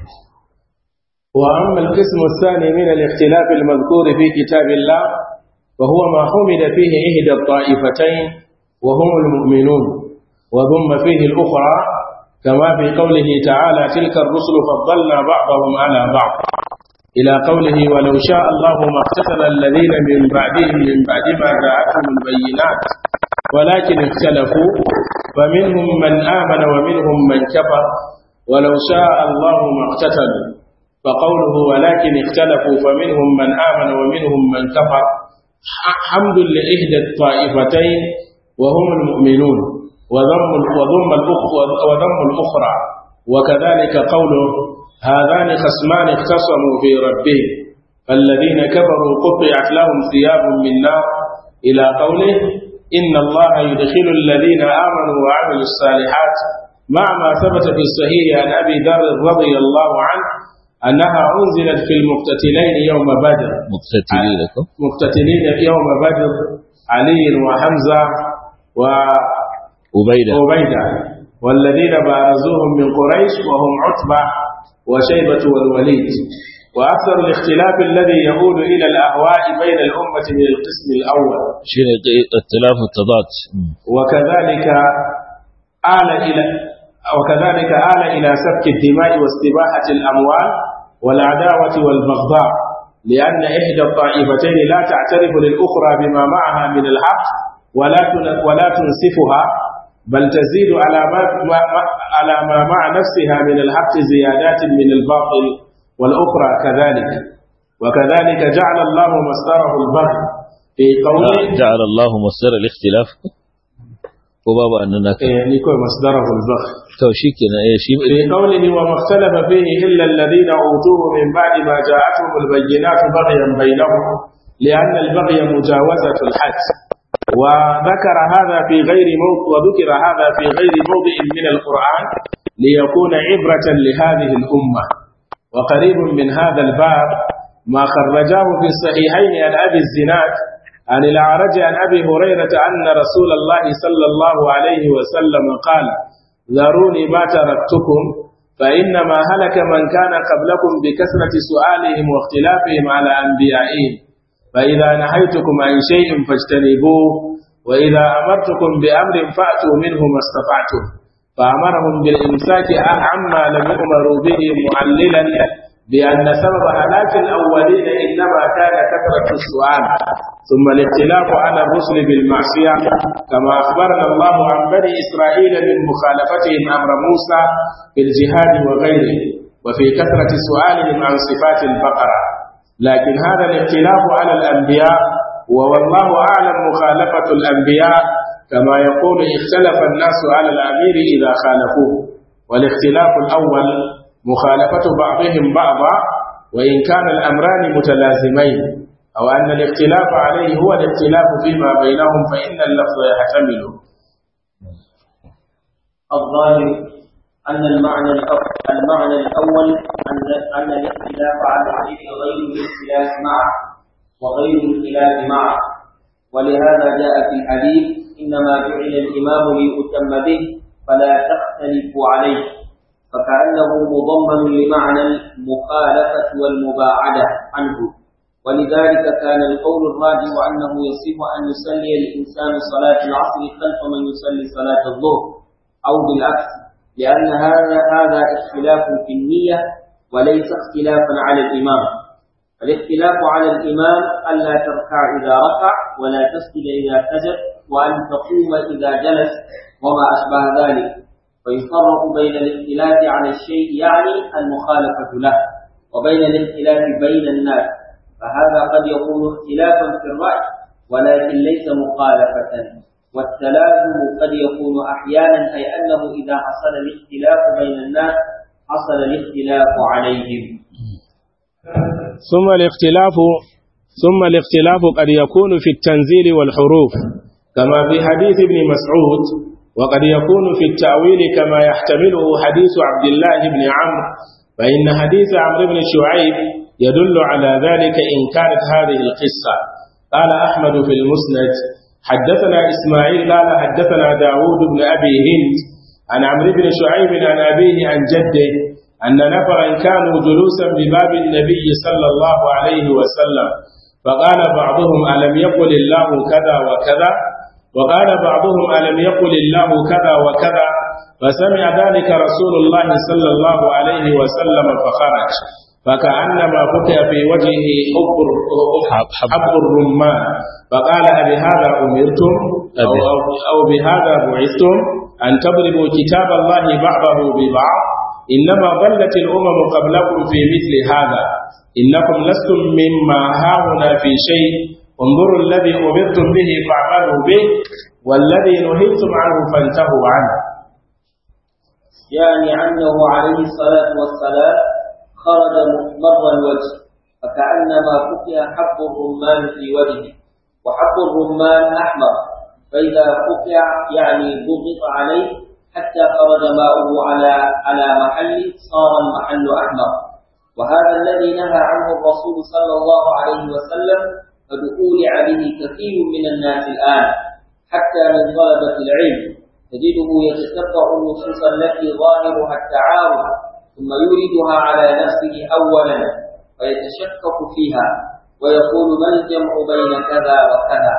وأما القسم الثاني من الاختلاف المذكور في كتاب الله وهو ما حمد فيه إحدى الطائفتين وهم المؤمنون وضم فيه الأخرى كما في قوله تعالى تلك الرسل فضلنا بعضهم على بعض إلى قوله ولو شاء الله ما اقتتل الذين من بعدهم من بعد ما جاءتهم البينات ولكن اختلفوا فمنهم من آمن ومنهم من كفر ولو شاء الله ما اقتتلوا فقوله ولكن اختلفوا فمنهم من آمن ومنهم من كفر حمد لإحدى الطائفتين وهم المؤمنون وضم وضم وضم الأخرى وكذلك قوله هذان خصمان اختصموا في ربهم فالذين كفروا قطعت لهم ثياب من نار إلى قوله إن الله يدخل الذين آمنوا وعملوا الصالحات مع ما ثبت في الصحيح عن أبي ذر رضي الله عنه أنها أنزلت في المقتتلين يوم بدر مقتتلين لكم مقتتلين في يوم بدر علي وحمزة أبيدة وعبيدة والذين بارزوهم من قريش وهم عتبة وشيبة والوليد وأكثر الاختلاف الذي يعود إلى الأهواء بين الأمة من القسم الأول شين اختلاف التضاد وكذلك آل إلى وكذلك آل إلى سفك الدماء واستباحة الأموال والعداوة والبغضاء لأن إحدى الطائفتين لا تعترف للأخرى بما معها من الحق ولا تن- ولا تنسفها بل تزيد على ما ما- على ما مع نفسها من الحق زيادات من الباطل والأخرى كذلك وكذلك جعل الله مصدره البغي في قوله جعل الله مصدر الاختلاف وبابا أننا يعني يكون مصدره البغي توشيكنا إيه شيء في قوله وما اختلف فيه إلا الذين أوتوه من بعد ما جاءتهم البينات بغيا بينهم لأن البغي مجاوزة الحد وذكر هذا في غير موضع وذكر هذا في غير موضع من القرآن ليكون عبرة لهذه الأمة وقريب من هذا الباب ما خرجاه في الصحيحين عن أبي الزناد عن الأعرج عن أبي هريرة أن رسول الله صلى الله عليه وسلم قال ذروني ما تركتكم فإنما هلك من كان قبلكم بكثرة سؤالهم واختلافهم على أنبيائهم فإذا نهيتكم عن شيء فاجتنبوه وإذا أمرتكم بأمر فأتوا منه ما استطعتم فأمرهم بالإمساك عما لم يؤمروا به معللا بأن سبب هلاك الأولين إنما كان كثرة السؤال ثم الاختلاف على الرسل بالمعصية كما أخبرنا الله عن بني إسرائيل من مخالفتهم أمر موسى في الجهاد وغيره وفي كثرة سؤالهم عن صفات البقرة لكن هذا الاختلاف على الأنبياء والله أعلم مخالفة الأنبياء كما يقول اختلف الناس على الأمير إذا خالفوه والاختلاف الأول مخالفة بعضهم بعضا وإن كان الأمران متلازمين أو أن الاختلاف عليه هو الاختلاف فيما بينهم فإن اللفظ يحتمل الظاهر أن المعنى الأول المعنى الأول أن أن الاختلاف على الشيء غير الاختلاف معه وغير الخلاف معه ولهذا جاء في الحديث إنما جعل الإمام ليؤتم به فلا تختلفوا عليه فكأنه مضمن لمعنى المخالفة والمباعدة عنه ولذلك كان القول الراجح أنه يصح أن يصلي الإنسان صلاة العصر خلف من يصلي صلاة الظهر أو بالعكس لأن هذا هذا اختلاف في النية وليس اختلافا على الإمام الاختلاف على الإمام ألا تركع إذا ركع ولا تسجد إذا سجد وأن تقوم إذا جلس وما أشبه ذلك فيفرق بين الاختلاف على الشيء يعني المخالفة له وبين الاختلاف بين الناس فهذا قد يكون اختلافا في الرأي ولكن ليس مخالفة والتلازم قد يكون أحيانا أي أنه إذا حصل الاختلاف بين الناس حصل الاختلاف عليهم ثم الاختلاف ثم الاختلاف قد يكون في التنزيل والحروف كما في حديث ابن مسعود وقد يكون في التأويل كما يحتمله حديث عبد الله بن عمرو فإن حديث عمرو بن شعيب يدل على ذلك إن كانت هذه القصة قال أحمد في المسند حدثنا إسماعيل قال حدثنا داود بن أبي هند عن عمرو بن شعيب عن أبيه عن جده أن نفرا كانوا جلوسا بباب النبي صلى الله عليه وسلم فقال بعضهم ألم يقل الله كذا وكذا وقال بعضهم ألم يقل الله كذا وكذا فسمع ذلك رسول الله صلى الله عليه وسلم فخرج فكأنما فتح في وجهه حب, حب الرمان فقال أبهذا أمرتم أو, أو, أو بهذا بعثتم أن تضربوا كتاب الله بعضه ببعض إنما ضلت الأمم قبلكم في مثل هذا إنكم لستم مما هاهنا في شيء انظروا الذي أمرتم به فاعملوا به والذي نهيتم عنه فانتهوا عنه يعني أنه عليه الصلاة والسلام خرج مر الوجه فكأنما فتح حب الرمان في وجهه وحب الرمان أحمر فإذا فتح يعني ضغط عليه حتى خرج ماؤه على على محل صار المحل أحمر وهذا الذي نهى عنه الرسول صلى الله عليه وسلم قد أولع به كثير من الناس الآن حتى من طلبة العلم تجده يتتبع النصوص التي ظاهرها التعارض ثم يوردها على نفسه أولا ويتشكك فيها ويقول ما الجمع بين كذا وكذا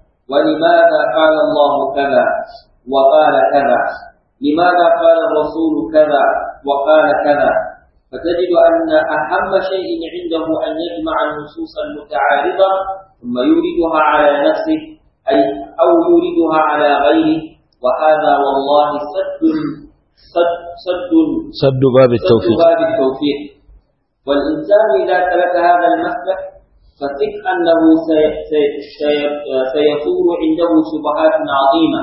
ولماذا قال الله كذا وقال كذا لماذا قال الرسول كذا وقال كذا فتجد أن أهم شيء عنده أن يجمع النصوص المتعارضة ثم يوردها على نفسه أي أو يوردها على غيره وهذا والله سد سد سد سد باب التوفيق سد باب التوفيق والإنسان إذا سلك هذا المسلك فثق أنه سي- سي- سي- سيثور عنده شبهات عظيمة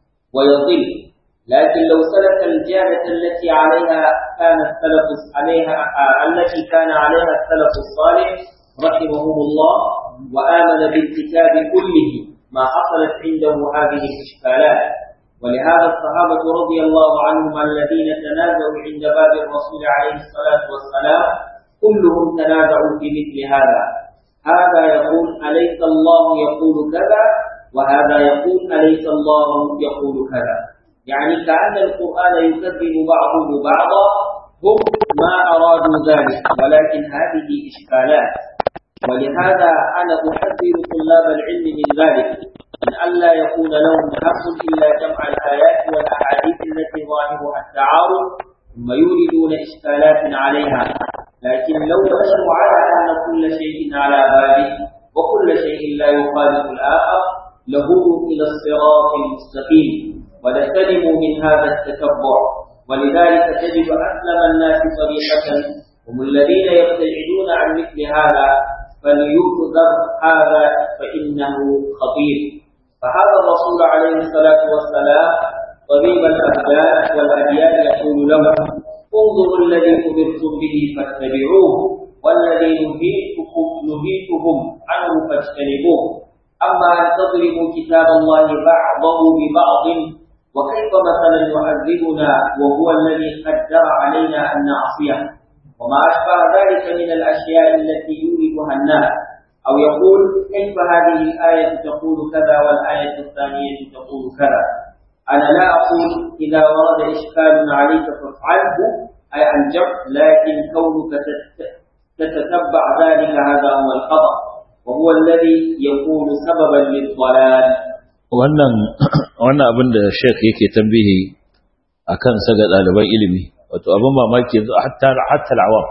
ويضل لكن لو سلك الجادة التي عليها كان السلف عليها التي كان عليها السلف الصالح رحمهم الله وآمن بالكتاب كله ما حصلت عنده هذه الإشكالات ولهذا الصحابة رضي الله عنهم الذين تنازعوا عند باب الرسول عليه الصلاة والسلام كلهم تنازعوا في مثل هذا هذا يقول أليس الله يقول كذا وهذا يقول أليس الله يقول كذا يعني كأن القرآن يكذب بعضه بعضا هم ما أرادوا ذلك ولكن هذه إشكالات ولهذا أنا أحذر طلاب العلم من ذلك من ألا يكون لهم هم إلا جمع الآيات والأحاديث التي ظاهرها التعارض ثم يوردون إشكالات عليها لكن لو مشوا على أن كل شيء على باله وكل شيء لا يخالف الآخر لهدوا إلى الصراط المستقيم ولسلموا من هذا التتبع ولذلك تجد أسلم الناس طريقة هم الذين يبتعدون عن مثل هذا فليؤذر هذا فإنه خطير فهذا الرسول عليه الصلاة والسلام طبيب الأبدان والأديان يقول لهم انظروا الذي أمرتم به فاتبعوه والذي نهيتكم نهيتهم عنه فاجتنبوه أما أن تضربوا كتاب الله بعضه ببعض وكيف مثلا يعذبنا وهو الذي قدر علينا أن نعصيه وما أشبه ذلك من الأشياء التي يوردها الناس أو يقول كيف هذه الآية تقول كذا والآية الثانية تقول كذا أنا لا أقول إذا ورد إشكال عليك فافعله أي الجمع لكن كونك تت- تتتبع ذلك هذا هو الخطأ وهو الذي يكون سببا للضلال wannan wannan abin da Sheikh yake tambihi akan sa ga ɗaliban ilimi wato abin mamaki yanzu hatta hatta al-awam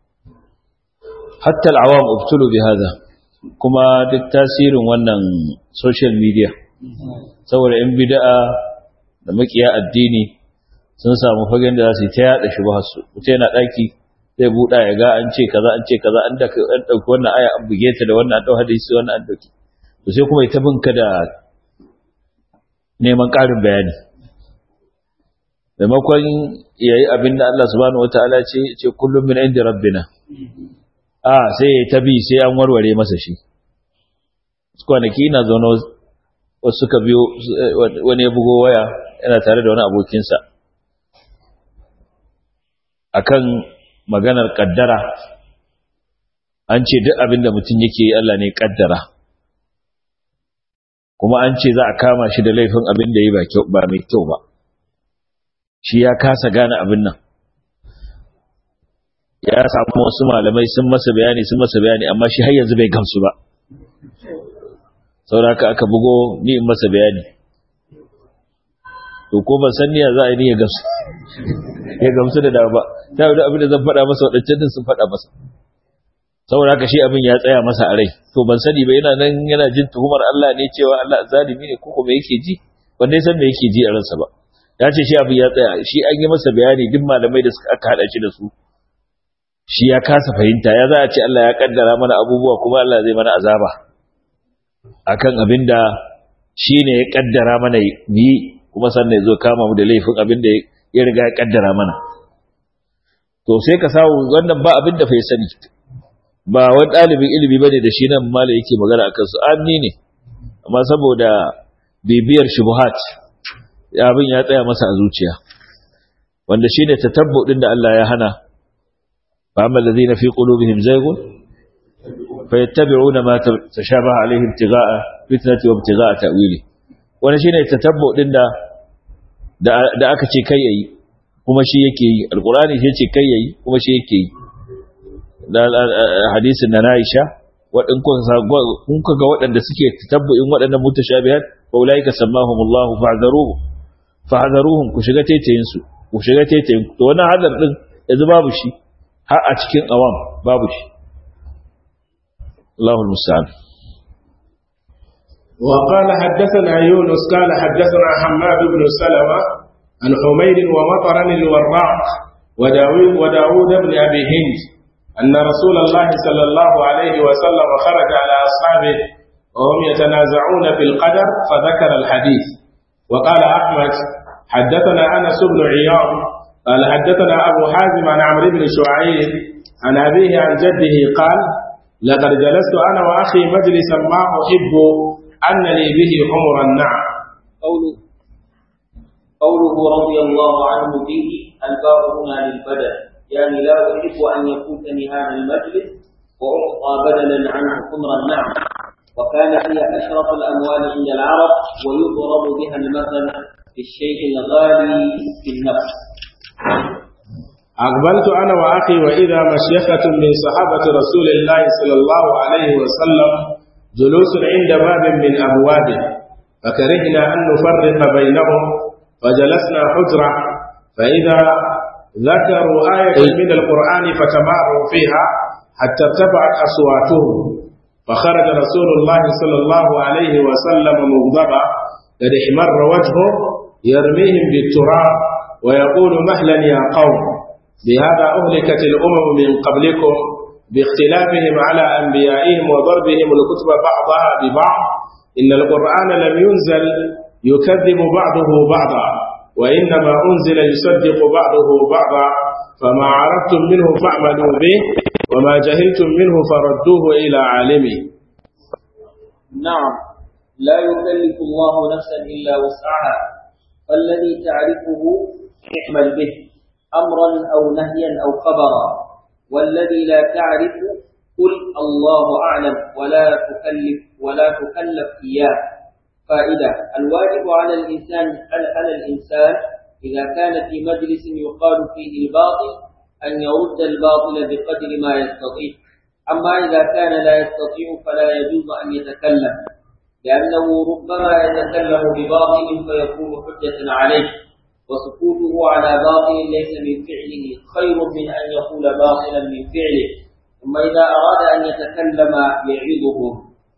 hatta al-awam ubtulu bi hada kuma duk tasirin wannan social media saboda in bid'a da makiya addini sun samu fagen da za su yi ta yada shubhar su mutum yana daki zai buɗa ya ga an ce kaza an ce kaza an da an dauki wannan aya an buge ta da wannan an dau hadisi wannan an dauki to sai kuma ita binka da neman ƙarin bayani maimakon ya yi abin da Allah subhanahu wata'ala ce ce kullum min inda rabbina a sai ya tabi sai an warware masa shi kwanaki na zaune wasu suka biyo wani ya bugo waya yana tare da wani abokinsa akan maganar kaddara an ce duk abin da mutum yake yi Allah ne kaddara kuma an ce za a kama shi da laifin abin da yi ba mai kyau ba shi ya kasa gane abin nan ya samu wasu malamai sun masa bayani sun masa bayani amma shi har yanzu bai gamsu ba sauraka aka bugo ni in masa bayani to ko ban san niyya za a yi ni ya gamsu ya gamsu da dawa ba ta yi abin da zan faɗa masa waɗancan din sun faɗa masa saboda haka shi abin ya tsaya masa a rai to ban sani ba yana nan yana jin tuhumar Allah ne cewa Allah zalimi ne ko kuma yake ji wanda ya san me yake ji a ransa ba ya ce shi abin ya tsaya shi an yi masa bayani duk malamai da suka aka hada shi da su shi ya kasa fahimta ya za a ce Allah ya kaddara mana abubuwa kuma Allah zai mana azaba akan abin da shi ne ya kaddara mana yi kuma sannan ya zo kama mu da laifin abin da ya riga ya kaddara mana to sai ka samu wannan ba abin da fa ya sani ba wani ɗalibin ilimi ba ne da shi nan mala yake magana a kansu amni ne amma saboda bibiyar shubuhat abin ya tsaya masa a zuciya wanda shine tatabbu din da Allah ya hana fa amma alladhina fi qulubihim zaygun fayattabi'una ma tashabaha alayhi ibtigha'a fitnati wa ibtigha'a ta'wili wanda shine tatabbu din da da aka ce kai yayi kuma shi yake yi alqur'ani shi ce kai yayi kuma shi yake yi da hadisin na Aisha wadin kun ga waɗanda suke tatabbu'in waɗannan mutashabihat fa ulaika sammahumullahu fa'dharuhu fa'dharuhum ku shiga taitayin su ku shiga taitayin to wannan hadar din yanzu babu shi har a cikin awam babu shi Allahul musta'an وقال حدثنا يونس قال حدثنا حماد بن سلمة عن حميد ومطر الوراق وداود, وداود بن أبي هند أن رسول الله صلى الله عليه وسلم خرج على أصحابه وهم يتنازعون في القدر فذكر الحديث وقال أحمد حدثنا أنس بن عياض قال حدثنا أبو حازم عن عمرو بن شعيب عن أبيه عن جده قال لقد جلست أنا وأخي مجلسا ما أحب أن لي به حمر النعم قوله قوله رضي الله عنه به الباب هنا للبدن يعني لا أحب أن يفوتني هذا المجلس وأعطى بدلا عنه حمر النعم وكان هي أشرف الأموال عند العرب ويضرب بها المثل في الشيء الغالي في النفس أقبلت أنا وأخي وإذا مشيخة من صحابة رسول الله صلى الله عليه وسلم جلوس عند باب من أبوابه فكرهنا أن نفرق بينهم فجلسنا حجرة فإذا ذكروا آية من القرآن فتماروا فيها حتى ارتفعت أصواتهم فخرج رسول الله صلى الله عليه وسلم مغضبا قد احمر وجهه يرميهم بالتراب ويقول مهلا يا قوم بهذا أهلكت الأمم من قبلكم باختلافهم على أنبيائهم وضربهم الكتب بعضها ببعض إن القرآن لم ينزل يكذب بعضه بعضا وإنما أنزل يصدق بعضه بعضا فما عرفتم منه فاعملوا به وما جهلتم منه فردوه إلى عالمه نعم لا يكلف الله نفسا إلا وسعها فالذي تعرفه اعمل به أمرا أو نهيا أو خبرا والذي لا تعرف قل الله أعلم ولا تكلف ولا تكلف إياه فائدة الواجب على الإنسان على الإنسان إذا كان في مجلس يقال فيه الباطل أن يرد الباطل بقدر ما يستطيع أما إذا كان لا يستطيع فلا يجوز أن يتكلم لأنه ربما يتكلم بباطل فيكون حجة عليه وسكوته على باطل ليس من فعله خير من أن يقول باطلا من فعله ثم إذا أراد أن يتكلم يعظهم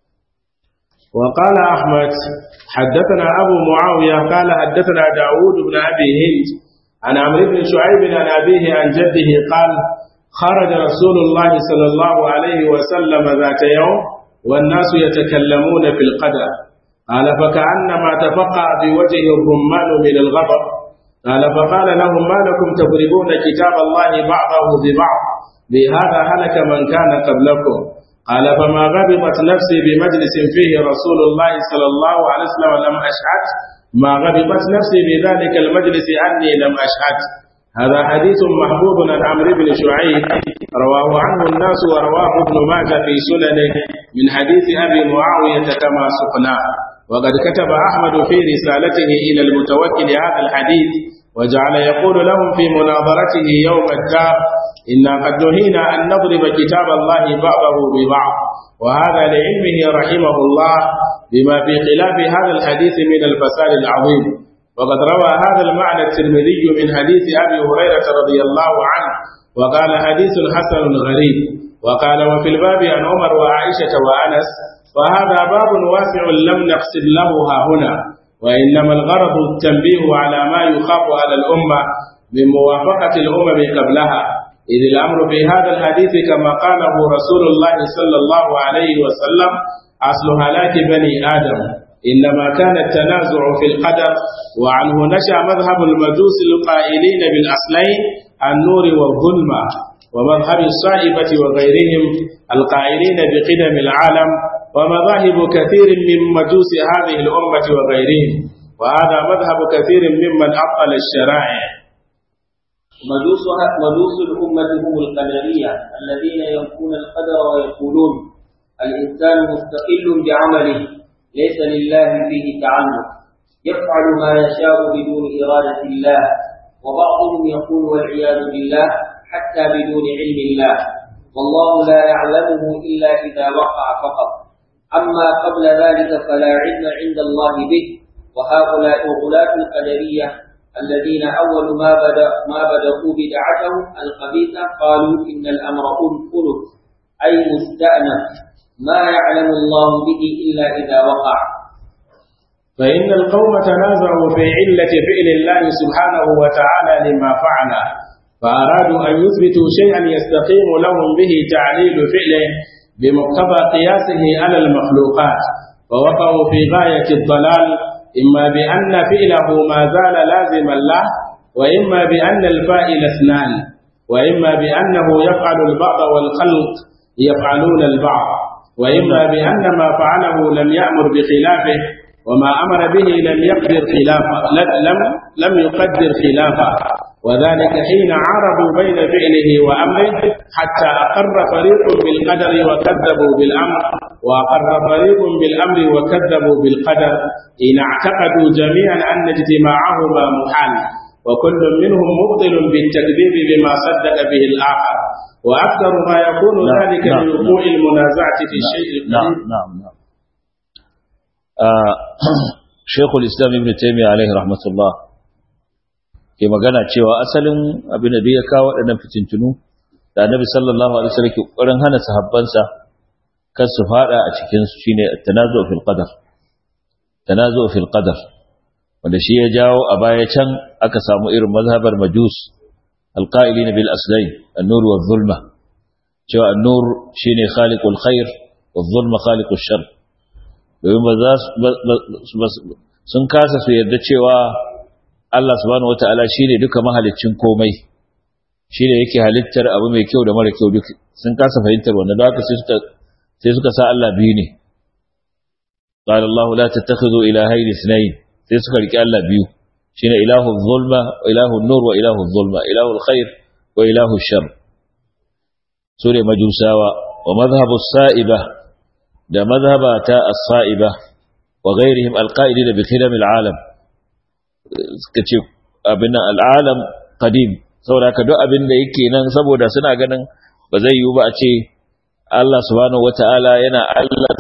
وقال أحمد حدثنا أبو معاوية قال حدثنا داود بن أبي هند عن عمرو بن شعيب عن أبيه عن جده قال خرج رسول الله صلى الله عليه وسلم ذات يوم والناس يتكلمون في القدر قال فكأنما تفقع في وجهه الرمان من الغضب قال فقال لهم ما لكم تضربون كتاب الله بعضه ببعض بهذا هلك من كان قبلكم قال فما غضبت نفسي بمجلس فيه رسول الله صلى الله عليه وسلم لم أشهد ما غضبت نفسي بذلك المجلس أني لم أشهد هذا حديث محبوب عن عمرو بن شعيب رواه عنه الناس ورواه ابن ماجه في سننه من حديث أبي معاوية كما سقناه وقد كتب أحمد في رسالته إلى المتوكل هذا الحديث وجعل يقول لهم في مناظرته يوم الدار إنا قد نهينا أن نضرب كتاب الله بعضه ببعض وهذا لعلمه رحمه الله بما في خلاف هذا الحديث من الفساد العظيم وقد روى هذا المعنى الترمذي من حديث أبي هريرة رضي الله عنه وقال حديث حسن غريب وقال وفي الباب عن عمر وعائشة وأنس وهذا باب واسع لم نقصد له ها هنا وإنما الغرض التنبيه على ما يخاف على الأمة من موافقة الأمم قبلها إذ الأمر في هذا الحديث كما قاله رسول الله صلى الله عليه وسلم أصل هلاك بني آدم إنما كان التنازع في القدر وعنه نشأ مذهب المجوس القائلين بالأصلين النور والظلمة ومذهب الصائبة وغيرهم القائلين بقدم العالم ومذاهب كثير من مجوس هذه الأمة وغيرهم وهذا مذهب كثير ممن أبطل الشرائع مجوسها مجوس الأمة هم القدرية الذين ينفون القدر ويقولون الإنسان مستقل بعمله ليس لله فيه تعلق يفعل ما يشاء بدون إرادة الله وبعضهم يقول والعياذ بالله حتى بدون علم الله والله لا يعلمه إلا إذا وقع فقط أما قبل ذلك فلا علم عند الله به وهؤلاء غلاة القدرية الذين أول ما بدأ ما بدأوا بدعتهم الخبيثة قالوا إن الأمر أنف أي مستأنف ما يعلم الله به إلا إذا وقع فإن القوم تنازعوا في علة فعل الله سبحانه وتعالى لما فعل فأرادوا أن يثبتوا شيئا يستقيم لهم به تعليل فعله بمقتضى قياسه على المخلوقات فوقعوا في غاية الضلال إما بأن فعله ما زال لازما له وإما بأن الفائل اثنان وإما بأنه يفعل البعض والخلق يفعلون البعض وإما بأن ما فعله لم يأمر بخلافه وما أمر به لم يقدر خلافه لم لم يقدر خلافه وذلك حين عارضوا بين فعله وأمره حتى أقر فريق بالقدر وكذبوا بالأمر وأقر فريق بالأمر وكذبوا بالقدر إن اعتقدوا جميعا أن اجتماعهما محال وكل منهم مبطل بالتكذيب بما صدق به الآخر وأكثر ما يكون نعم، ذلك نعم، من وقوع المنازعة في الشيء نعم القريب نعم نعم آه شيخ الإسلام ابن تيمية عليه رحمة الله ke magana cewa asalin abin da duk ya kawo waɗannan fitintunu da annabi sallallahu alaihi wasallam ke ƙoƙarin hana sahabbansa kan su fada a cikin su shine tanazu fil qadar tanazu fil qadar wanda shi ya jawo a baya can aka samu irin mazhabar majus alqa'ilin bil aslain an-nur wa zulma cewa an-nur shine khaliqul khair wa zulma khaliqush shar domin ba za su sun kasa su yarda cewa Allah subhanahu wata'ala shine duka mahaliccin komai shine yake halittar abu mai kyau da mara kyau duk sun kasa fahimtar wannan da haka sai suka sai suka sa Allah biyu ne qala Allah la tattakhidhu ilahayn ithnayn sai suka riki Allah biyu shine ilahu zulma wa ilahu nur wa ilahu zulma ilahu alkhair wa ilahu shar sure majusawa wa madhhabu sa'iba da madhhabata as-sa'iba wa ghayrihim alqa'idin bi khilal alalam suka ce abin al'alam qadim saboda haka duk abin da yake nan saboda suna ganin ba zai yiwu ba a ce Allah subhanahu wata'ala yana Allah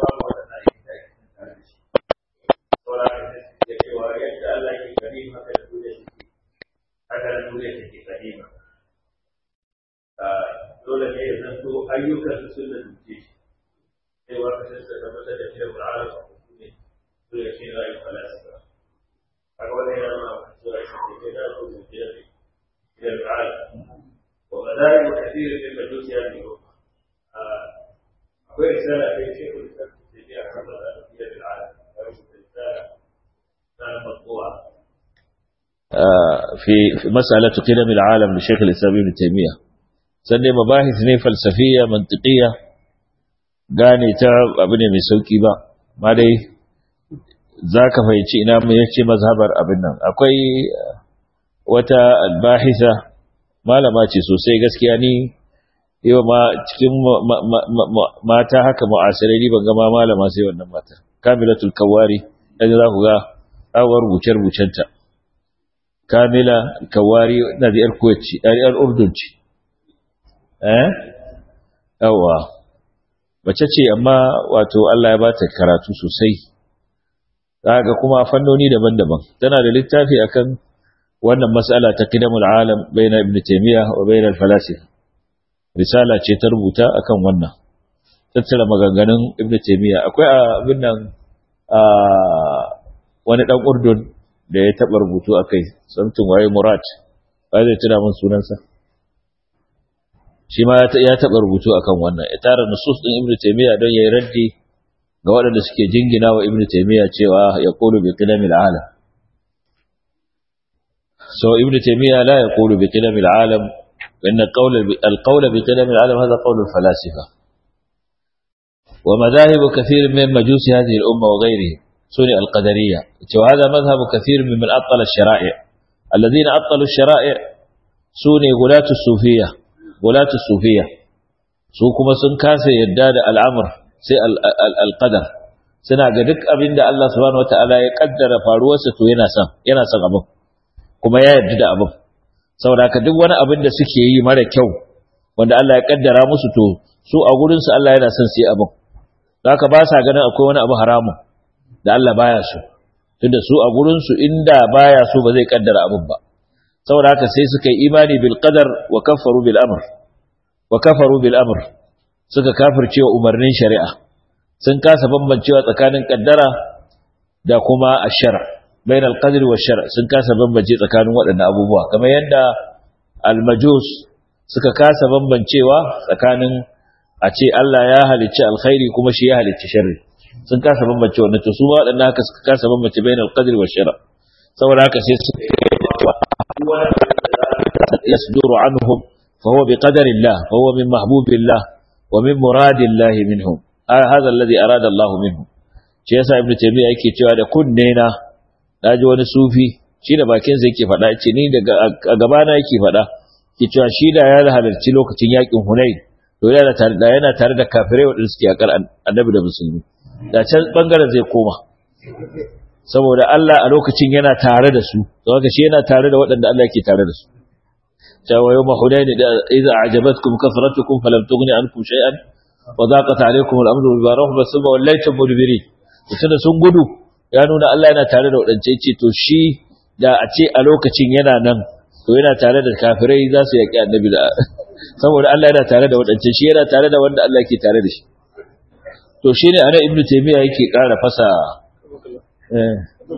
dole ne ya zanto ayyukan su sun da duke shi sai wa ka sai da mata da cewa al'alam ne dole shi rayu falasifa إلى العالم ومذاهب كثير من المجوس هذه الأمة أقول رسالة في شيخ الإسلام التيمية حفظ الأنبياء بالعالم رسالة رسالة مطبوعة في في مسألة قدم العالم لشيخ الإسلام ابن تيمية sannan mabahis ne falsafiya mantiqiya gane ta abu ne mai sauki ba ma dai za ka fahimci ina mu yace mazhabar abin nan akwai wata albahisa malama ce sosai gaskiya ni yau ma cikin mata haka mu'asirai ni ban ga ma malama sai wannan mata kamilatul kawari dan za ku ga awar rubuce rubucenta kamila kawari na da yar kuwaci yar urdun ce eh yawa bace ce amma wato Allah ya bata karatu sosai ga kuma fannoni daban-daban tana da littafi akan wannan mas'ala ta qidamul alam baina ibn taymiyyah wa baina al-falasifa risala ce ta rubuta akan wannan tattara maganganun ibn taymiyyah akwai abin nan wani dan urdun da ya taba rubutu akai samtin waye murad ba zai tuna min sunansa shi ma ya taba rubutu akan wannan ya tara nusus din ibn taymiyyah don yayi raddi ga waɗanda suke jingina wa ibnu taymiya cewa ya qulu bi qidamil alam so ibnu taymiya la yaqulu bi qidamil alam inna qawl al qawl bi qidamil alam hadha qawl al falasifa wa madahib kathir min majus hadhihi al umma wa ghayrihi suni al qadariyya wa hadha madhhab kathir mimman attala al shara'i' alladhina attalu al shara'i' su ne gulatu sufiya gulatu sufiya su kuma sun kasa yadda da al'amur sai al'adar suna ga duk abin da Allah subhanahu wata'ala ya kaddara faruwarsa to yana son yana son abin kuma ya yarda da abin saboda haka duk wani abin da suke yi mara kyau wanda Allah ya kaddara musu to su a gurin su Allah yana son su yi abin haka ba sa ganin akwai wani abu haramun da Allah baya so tunda su a gurin su inda baya so ba zai kaddara abin ba saboda haka sai suka yi imani bil qadar wa kafaru bil amr wa kafaru bil amr suka kafirce wa umarnin shari'a sun kasa bambancewa tsakanin kaddara da kuma ashara bain al-qadr wa shar sun kasa bambance tsakanin waɗannan abubuwa kamar yadda al-majus suka kasa bambancewa tsakanin a ce Allah ya halicci alkhairi kuma shi ya halicci sharri sun kasa bambance wannan to su ma waɗannan haka suka kasa bambance bain al-qadr wa shar saboda haka sai su yasduru anhum fa huwa bi qadari Allah fa huwa min mahbubillah wa min muradillah minhum هذا الذي أراد الله منه shi yasa ibnu taymiya yake cewa da kunne na naji wani sufi shi da bakin sa yake faɗa ce ni daga a gaba na yake faɗa ke cewa shi da ya halarci lokacin yakin hunain to yana tare da yana tare da kafirai wadanda suke yakar annabi da musulmi da can bangaren zai koma saboda Allah a lokacin yana tare da su to haka shi yana tare da waɗanda Allah yake tare da su cewa yawma hunain idza a'jabatkum kasratukum falam tughni ankum shay'an وضاقت عليكم الامر بما رحب ثم وليتم مدبرين tunda sun gudu ya nuna Allah yana tare da wadance ce to shi da a ce a lokacin yana nan to yana tare da kafirai za su yaki annabi da saboda Allah yana tare da wadance shi yana tare da wanda Allah yake tare da shi to shine ana ibnu taymiya yake ƙara fasa eh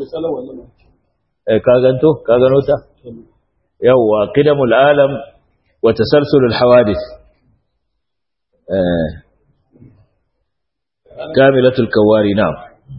eh ka ganto ka gano ta yawa qidamul alam wa tasalsulul hawadith eh كاملة الكواري نعم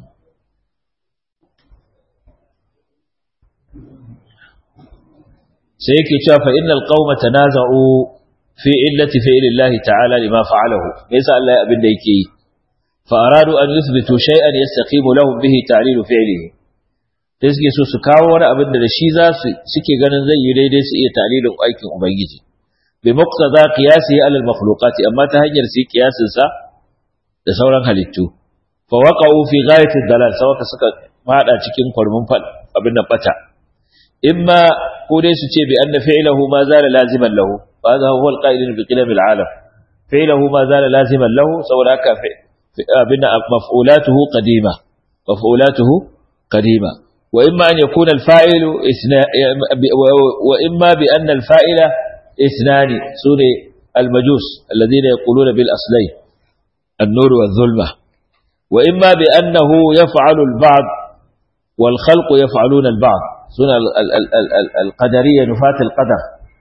سيكي شاف إن القوم تنازعوا في إلة فعل الله تعالى لما فعله ليس ألا أبن ديكي فأرادوا أن يثبتوا شيئا يستقيم لهم به تعليل فعله تسكي سو سكاو وانا أبن دشيزا سكي غنن زي يريد سئي تعليل أيكم أبيجي بمقتضى قياسه على المخلوقات أما تهجر سي قياس سا da sauran halittu fa waqa'u fi ghayati dalal sawaka suka fada cikin kwarmin fad abin nan bata imma ko dai su ce bi anna fi'luhu ma zala laziman lahu wa hadha huwa al-qa'il bi qilam al-alam fi'luhu ma zala laziman lahu saboda haka abin maf'ulatuhu qadima maf'ulatuhu qadima wa imma an yakuna al-fa'ilu isna wa imma bi anna al-fa'ila ithnani sune al-majus alladhina yaquluna bil aslayn النور والظلمة وإما بأنه يفعل البعض والخلق يفعلون البعض سنة القدرية نفاة القدر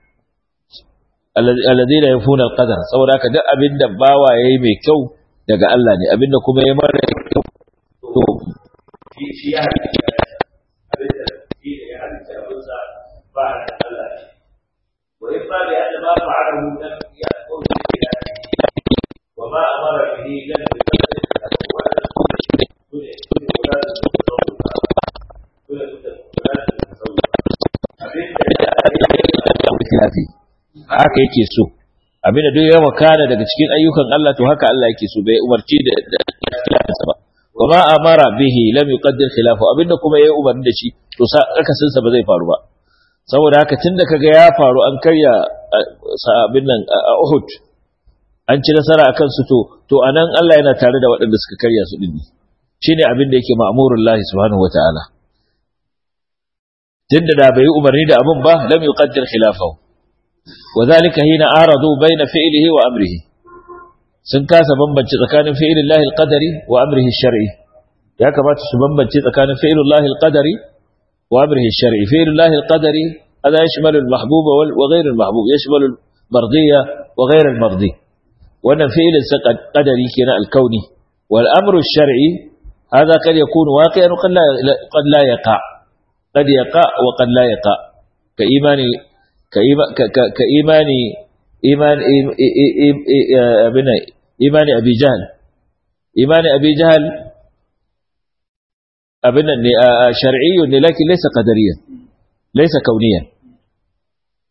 الذين يفون القدر saboda haka duk abin da bawa yayi mai kyau daga Allah ne abin da kuma yayi mara kyau to shi ya abin da shi ne ya halitta abin sa ba Allah wa in ba bi anna ma fa'alahu lam yaqul وما أمر به لم haka yake so abinda duk ya wakana daga cikin ayyukan Allah to haka Allah yake so bai umarci da khilafinsa ba wama amara bihi lam yuqaddir khilafu abinda kuma yayi umarni da shi to sa akasin sa ba zai faru ba saboda haka tunda kaga ya faru an karya abin nan a Uhud an ci nasara akan su to to anan Allah yana tare da waɗanda suka karya su din shine abin da yake ma'murul lahi subhanahu wataala tunda da bai umarni da abin ba lam yuqaddir khilafahu wadhalika hina aradu baina fi'lihi wa amrihi sun kasa bambance tsakanin fi'lin lahi alqadari wa amrihi shar'i ya kamata su bambance tsakanin fi'lin lahi alqadari wa amrihi shar'i fi'lin lahi alqadari هذا يشمل المحبوب وغير المحبوب يشمل المرضية وغير المرضي wannan fi'ilin sa qadari kenan alkauni wal amru shar'i hada kad yakunu waqi'an qad la qad la yaqa qad yaqa wa qad la yaqa ka imani ka imani iman abina imani abi jahl imani abi jahl abina ne shar'iyyun ne lakin laysa qadariyan laysa kauniyan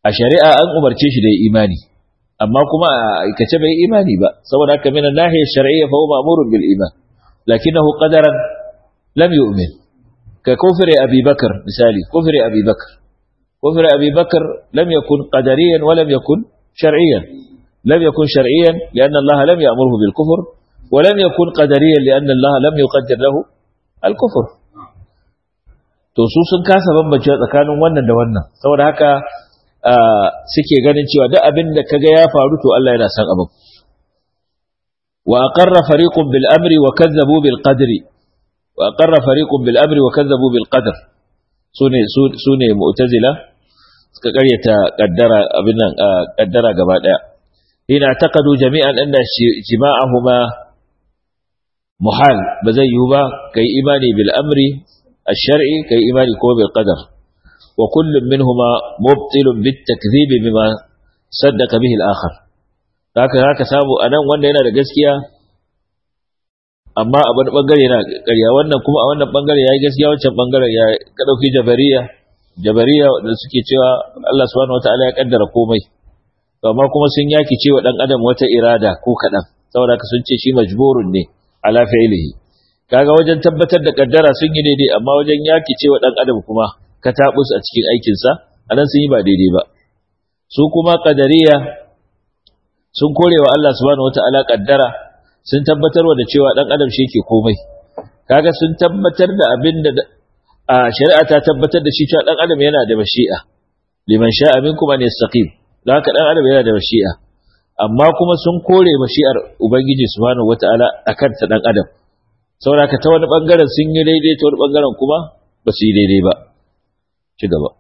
a shari'a an umarce shi da imani amma kuma a aikace bai imani ba saboda haka min nahiyar shar'iyya fa huwa ma'murun bil iman lakinnahu qadaran lam yu'min ka kufri abi bakr misali kufri abi bakr kufri abi bakr lam yakun qadariyan wa lam yakun shar'iyyan lam yakun shar'iyyan lianna Allah lam ya'murhu bil kufr wa lam yakun qadariyan lianna Allah lam yuqaddir lahu al kufr to su sun kasa bambance tsakanin wannan da wannan saboda haka suke ganin cewa duk abin da kaga ya faru to Allah yana san abin wa aqarra fariqun bil amri wa kazzabu bil qadri wa aqarra fariqun bil amri wa kazzabu bil qadr sune sune mu'tazila suka karyata kaddara abin nan kaddara gaba daya ina taqadu jami'an anna jima'ahuma muhal ba zai yiwu ba kai imani bil amri الشرعي كي إيماني كو بالقدر وكل منهما مبطل بالتكذيب بما صدق به الآخر haka haka samu anan wanda yana da gaskiya amma a wani bangare yana ƙarya wannan kuma a wannan bangare yayi gaskiya wancan bangaren ya ka dauki jabariya jabariya da suke cewa Allah subhanahu wataala ya kaddara komai to amma kuma sun yaki cewa dan adam wata irada ko kadan saboda ka sun ce shi majburun ne ala fi'lihi kaga wajen tabbatar da kaddara sun yi daidai amma wajen yaki cewa dan adam kuma ka tabus a cikin aikin sa anan sun yi ba daidai ba su kuma qadariya sun korewa Allah subhanahu wataala kaddara sun tabbatar da cewa dan adam shi yake komai kaga sun tabbatar da abin da a shari'a ta tabbatar da shi cewa dan adam yana da mashi'a liman sha'a minkum an yastaqim dan haka dan adam yana da mashi'a amma kuma sun kore mashi'ar ubangiji subhanahu wataala akan ta dan adam saboda ta wani bangaren sun yi daidai ta wani bangaren kuma ba su yi daidai ba ci gaba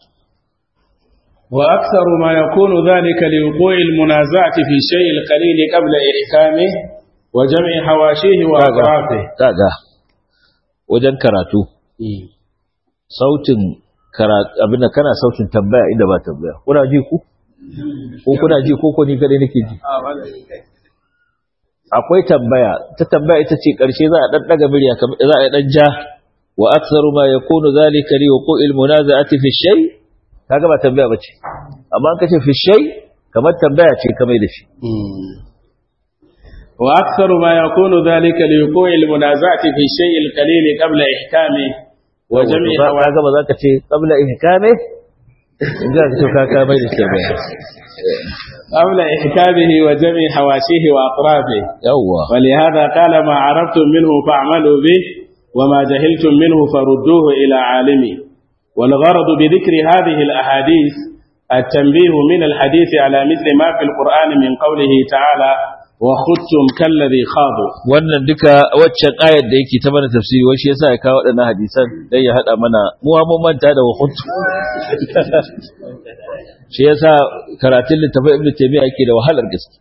وأكثر ما يكون ذلك لوقوع المنازعة في الشيء القليل قبل إحكامه وجمع حواشيه وأطرافه kaga wajen karatu sautin karatu abin da kana sautin tambaya inda ba tambaya kuna ji ku ko kuna ji ko ko ni gare nake ji akwai tambaya ta tambaya ita ce karshe za a dan daga murya za a dan ja wa aktsaru ma yakunu zalika li wuqu'il munaza'ati fi shay kaga ba tambaya bace amma an kace fi shay kamar tambaya ce kamar da shi وأكثر ما يكون ذلك لوقوع المنازعة في الشيء القليل قبل إحكامه وجمع kaga ba za ka ce qabla ihkame in ga ka ka ka mai da tambaya قبل إحكامه وجمع حواشيه وأطرافه yawwa ولهذا قال ما عرفتم منه فاعملوا به وما جهلتم منه فردوه إلى عالمه والغرض بذكر هذه الأحاديث التنبيه من الحديث على مثل ما في القرآن من قوله تعالى وخذتم كالذي خاضوا wannan duka waccan ayar da yake ta mana tafsiri wai shi yasa ya kawo waɗannan hadisan dan ya hada mana mu mun manta da wahutu shi yasa karatun littafin ibnu taymiya yake da wahalar gaske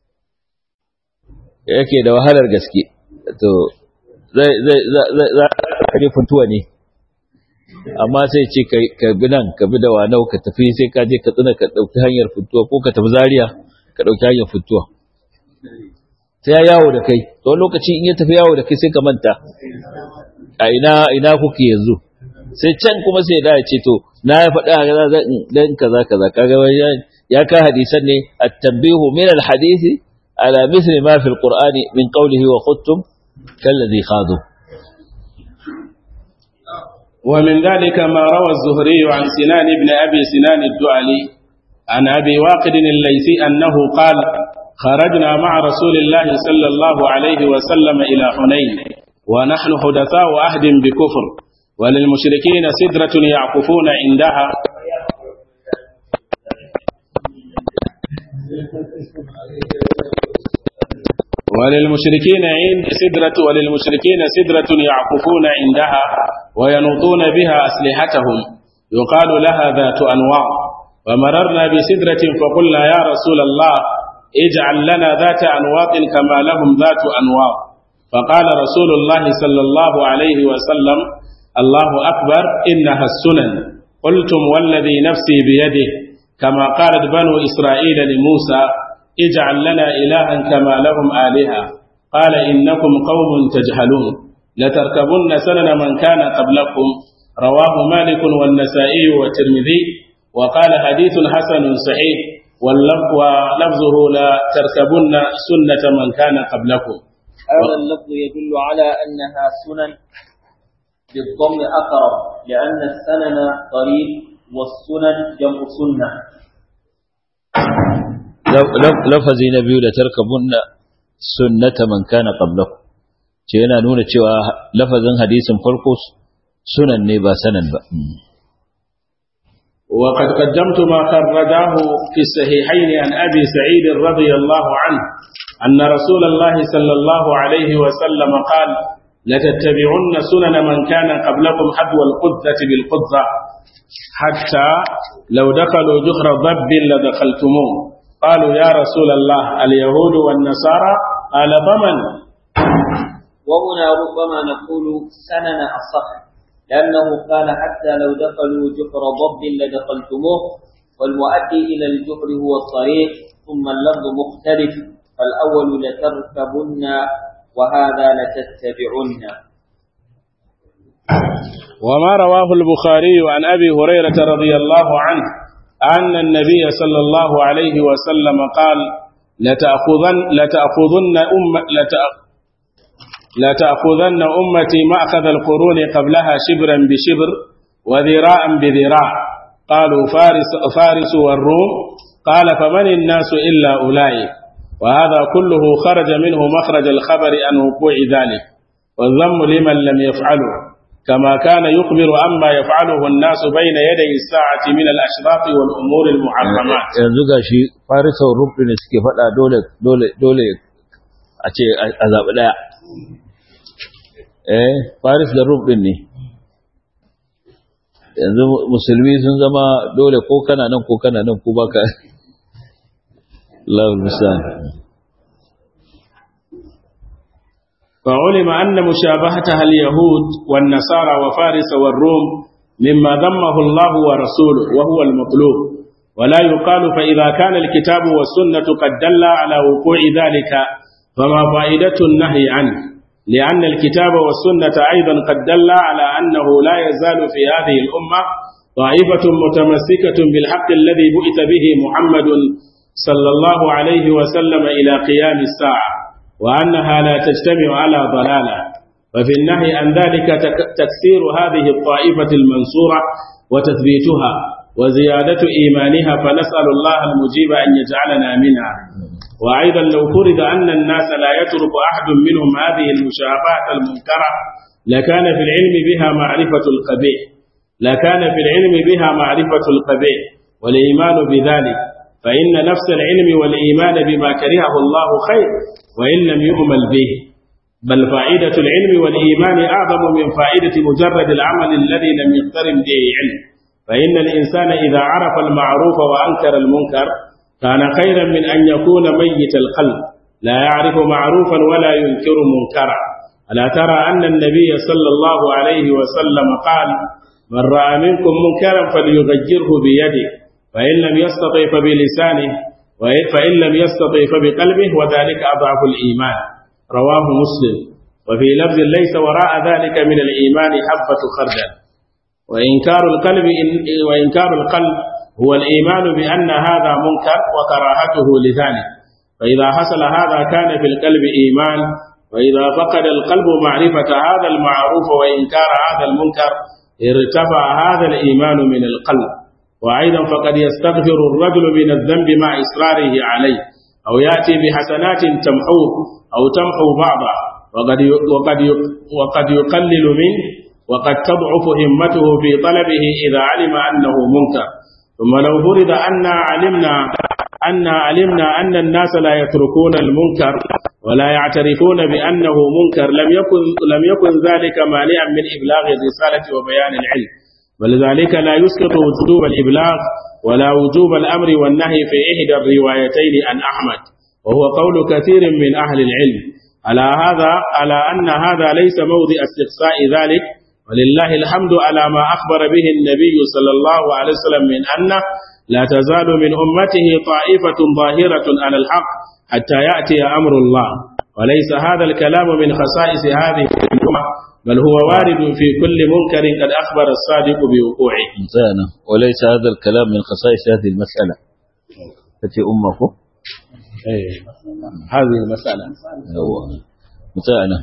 yake da wahalar gaske to zai zai zai za ka je funtuwa ne amma sai ce ka bi nan ka bi da wanau ka tafi sai ka je ka tsina ka dauki hanyar funtuwa ko ka tafi zaria ka dauki hanyar funtuwa sai ya yawo da kai to lokaci in ya tafi yawo da kai sai ka manta a ina ina kuke yanzu sai can kuma sai da ya ce to na ya faɗa kaza zan dan kaza kaza kaga ya ka hadisan ne at-tanbihu min al-hadisi ala mithli ma fi al-qur'ani min qawlihi wa khuttum kalladhi khadu ومن ذلك ما روى الزهري عن سنان بن أبي سنان الدعلي عن أبي واقد الليثي أنه قال خرجنا مع رسول الله صلى الله عليه وسلم إلى حنين ونحن حدثاء عهد بكفر وللمشركين سدرة يعكفون عندها وللمشركين عند سدرة وللمشركين سدرة يعكفون عندها وينوطون بها أسلحتهم يقال لها ذات أنواع ومررنا بسدرة فقلنا يا رسول الله اجعل لنا ذات أنواط كما لهم ذات أنواط فقال رسول الله صلى الله عليه وسلم الله أكبر إنها السنن قلتم والذي نفسي بيده كما قالت بنو إسرائيل لموسى اجعل لنا إلها كما لهم آلهة قال إنكم قوم تجهلون لتركبن سنن من كان قبلكم رواه مالك والنسائي والترمذي وقال حديث حسن صحيح ولفظه لا تركبن سنة من كان قبلكم هذا اللفظ يدل على أنها سنن بالضم أقرب لأن السنن قريب والسنن جمع سنة lafazi na biyu da tarkabunna sunnata man kana qablakum ce yana nuna cewa lafazin hadisin farko sunan ne ba sanan ba وقد قدمت ما خرجاه في الصحيحين عن أبي سعيد رضي الله عنه أن رسول الله صلى الله عليه وسلم قال لتتبعن سنن من كان قبلكم حذو القذة بالقذة حتى لو دخلوا جحر ضب لدخلتموه قالوا يا رسول الله اليهود والنصارى قال ضمن وهنا ربما نقول سنن أصح لأنه قال حتى لو دخلوا جحر ضب لدخلتموه والمؤدي إلى الجحر هو الطريق ثم اللفظ مختلف فالأول لتركبن وهذا لتتبعن وما رواه البخاري عن أبي هريرة رضي الله عنه أن النبي صلى الله عليه وسلم قال لتأخذن, لتأخذن, أم لتأخذن أمتي مأخذ القرون قبلها شبرا بشبر وذراعا بذراع قالوا فارس, فارس والروم قال فمن الناس إلا أولئك وهذا كله خرج منه مخرج الخبر عن وقوع ذلك والذم لمن لم يفعله كما كان يخبر عما يفعله الناس بين يدي الساعة من الأشراط والأمور المحرمات yanzu gashi farisa rubin da suke faɗa dole dole dole a ce a zaɓi ɗaya eh faris da rubin ne yanzu musulmi sun zama dole ko kana nan ko kana nan ko baka Allah musa فعلم أن مشابهتها اليهود والنصارى وفارس والروم مما ذمه الله ورسوله وهو المطلوب ولا يقال فإذا كان الكتاب والسنة قد دل على وقوع ذلك فما فائدة النهي عنه لأن الكتاب والسنة أيضا قد دل على أنه لا يزال في هذه الأمة طائفة متمسكة بالحق الذي بؤت به محمد صلى الله عليه وسلم إلى قيام الساعة وأنها لا تجتمع على ضلالة وفي النهي عن ذلك تكسير هذه الطائفة المنصورة وتثبيتها وزيادة إيمانها فنسأل الله المجيب أن يجعلنا منها وأيضا لو فرض أن الناس لا يترك أحد منهم هذه المشابهة المنكرة لكان في العلم بها معرفة القبيح لكان في العلم بها معرفة القبيح والإيمان بذلك فإن نفس العلم والإيمان بما كرهه الله خير وإن لم يؤمل به بل فائدة العلم والإيمان أعظم من فائدة مجرد العمل الذي لم يقترن به علم فإن الإنسان إذا عرف المعروف وأنكر المنكر كان خيرا من أن يكون ميت القلب لا يعرف معروفا ولا ينكر منكرا ألا ترى أن النبي صلى الله عليه وسلم قال من رأى منكم منكرا فليغيره بيده فإن لم يستطع فبلسانه فإن لم يستطع فبقلبه وذلك أضعف الإيمان رواه مسلم وفي لفظ ليس وراء ذلك من الإيمان حبة خردل وإنكار القلب وإنكار القلب هو الإيمان بأن هذا منكر وكراهته لذلك فإذا حصل هذا كان في القلب إيمان وإذا فقد القلب معرفة هذا المعروف وإنكار هذا المنكر ارتفع هذا الإيمان من القلب وأيضا فقد يستغفر الرجل من الذنب مع إصراره عليه أو يأتي بحسنات تمحوه أو تمحو بعضه وقد وقد وقد يقلل منه وقد تضعف همته في طلبه إذا علم أنه منكر ثم لو فرض أن علمنا أن علمنا أن الناس لا يتركون المنكر ولا يعترفون بأنه منكر لم يكن لم يكن ذلك مانعا من إبلاغ الرسالة وبيان العلم ولذلك لا يسقط وجوب الإبلاغ ولا وجوب الأمر والنهي في إحدى الروايتين عن أحمد وهو قول كثير من أهل العلم على هذا على أن هذا ليس موضع استقصاء ذلك ولله الحمد على ما أخبر به النبي صلى الله عليه وسلم من أنه لا تزال من أمته طائفة ظاهرة على الحق حتى يأتي أمر الله وليس هذا الكلام من خصائص هذه الأمة بل هو وارد في كل منكر قد أخبر الصادق بوقوعه انتهينا وليس هذا الكلام من خصائص هذه المسألة التي أمه أيه. هذه المسألة هو انتهينا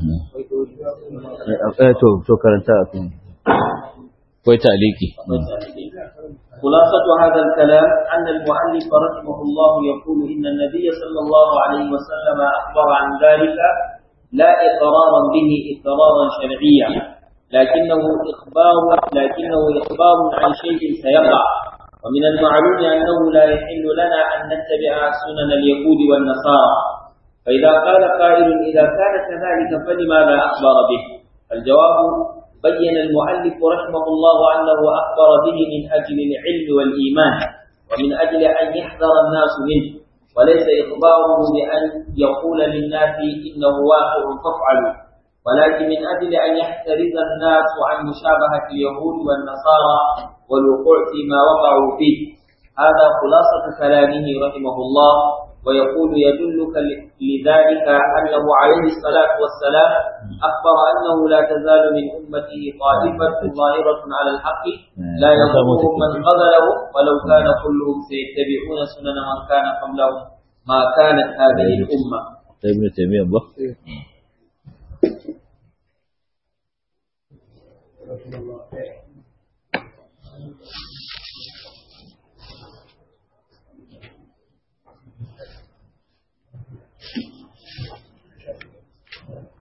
تو تو كرنتا كوي تعليقي خلاصة هذا الكلام أن المؤلف رحمه الله يقول إن النبي صلى الله عليه وسلم أخبر عن ذلك لا إقرارا به إقرارا شرعيا لكنه إخبار لكنه إخبار عن شيء سيقع ومن المعلوم أنه لا يحل لنا أن نتبع سنن اليهود والنصارى فإذا قال قائل إذا كان كذلك فلماذا أخبر به الجواب بين المؤلف رحمه الله أنه أخبر به من أجل العلم والإيمان ومن أجل أن يحذر الناس منه وليس إخباره بأن يقول للناس إنه واقع فافعلوا ولكن من أجل أن يحترز الناس عن مشابهة اليهود والنصارى والوقوع فيما وقعوا فيه هذا خلاصة كلامه رحمه الله ويقول يدلك لذلك أنه عليه الصلاة والسلام أخبر أنه لا تزال من أمته طائفة ظاهرة على الحق لا يضرهم من خذلهم ولو كان كلهم سيتبعون سنن من كان قبلهم ما كانت هذه الأمة ابن تيمية بخ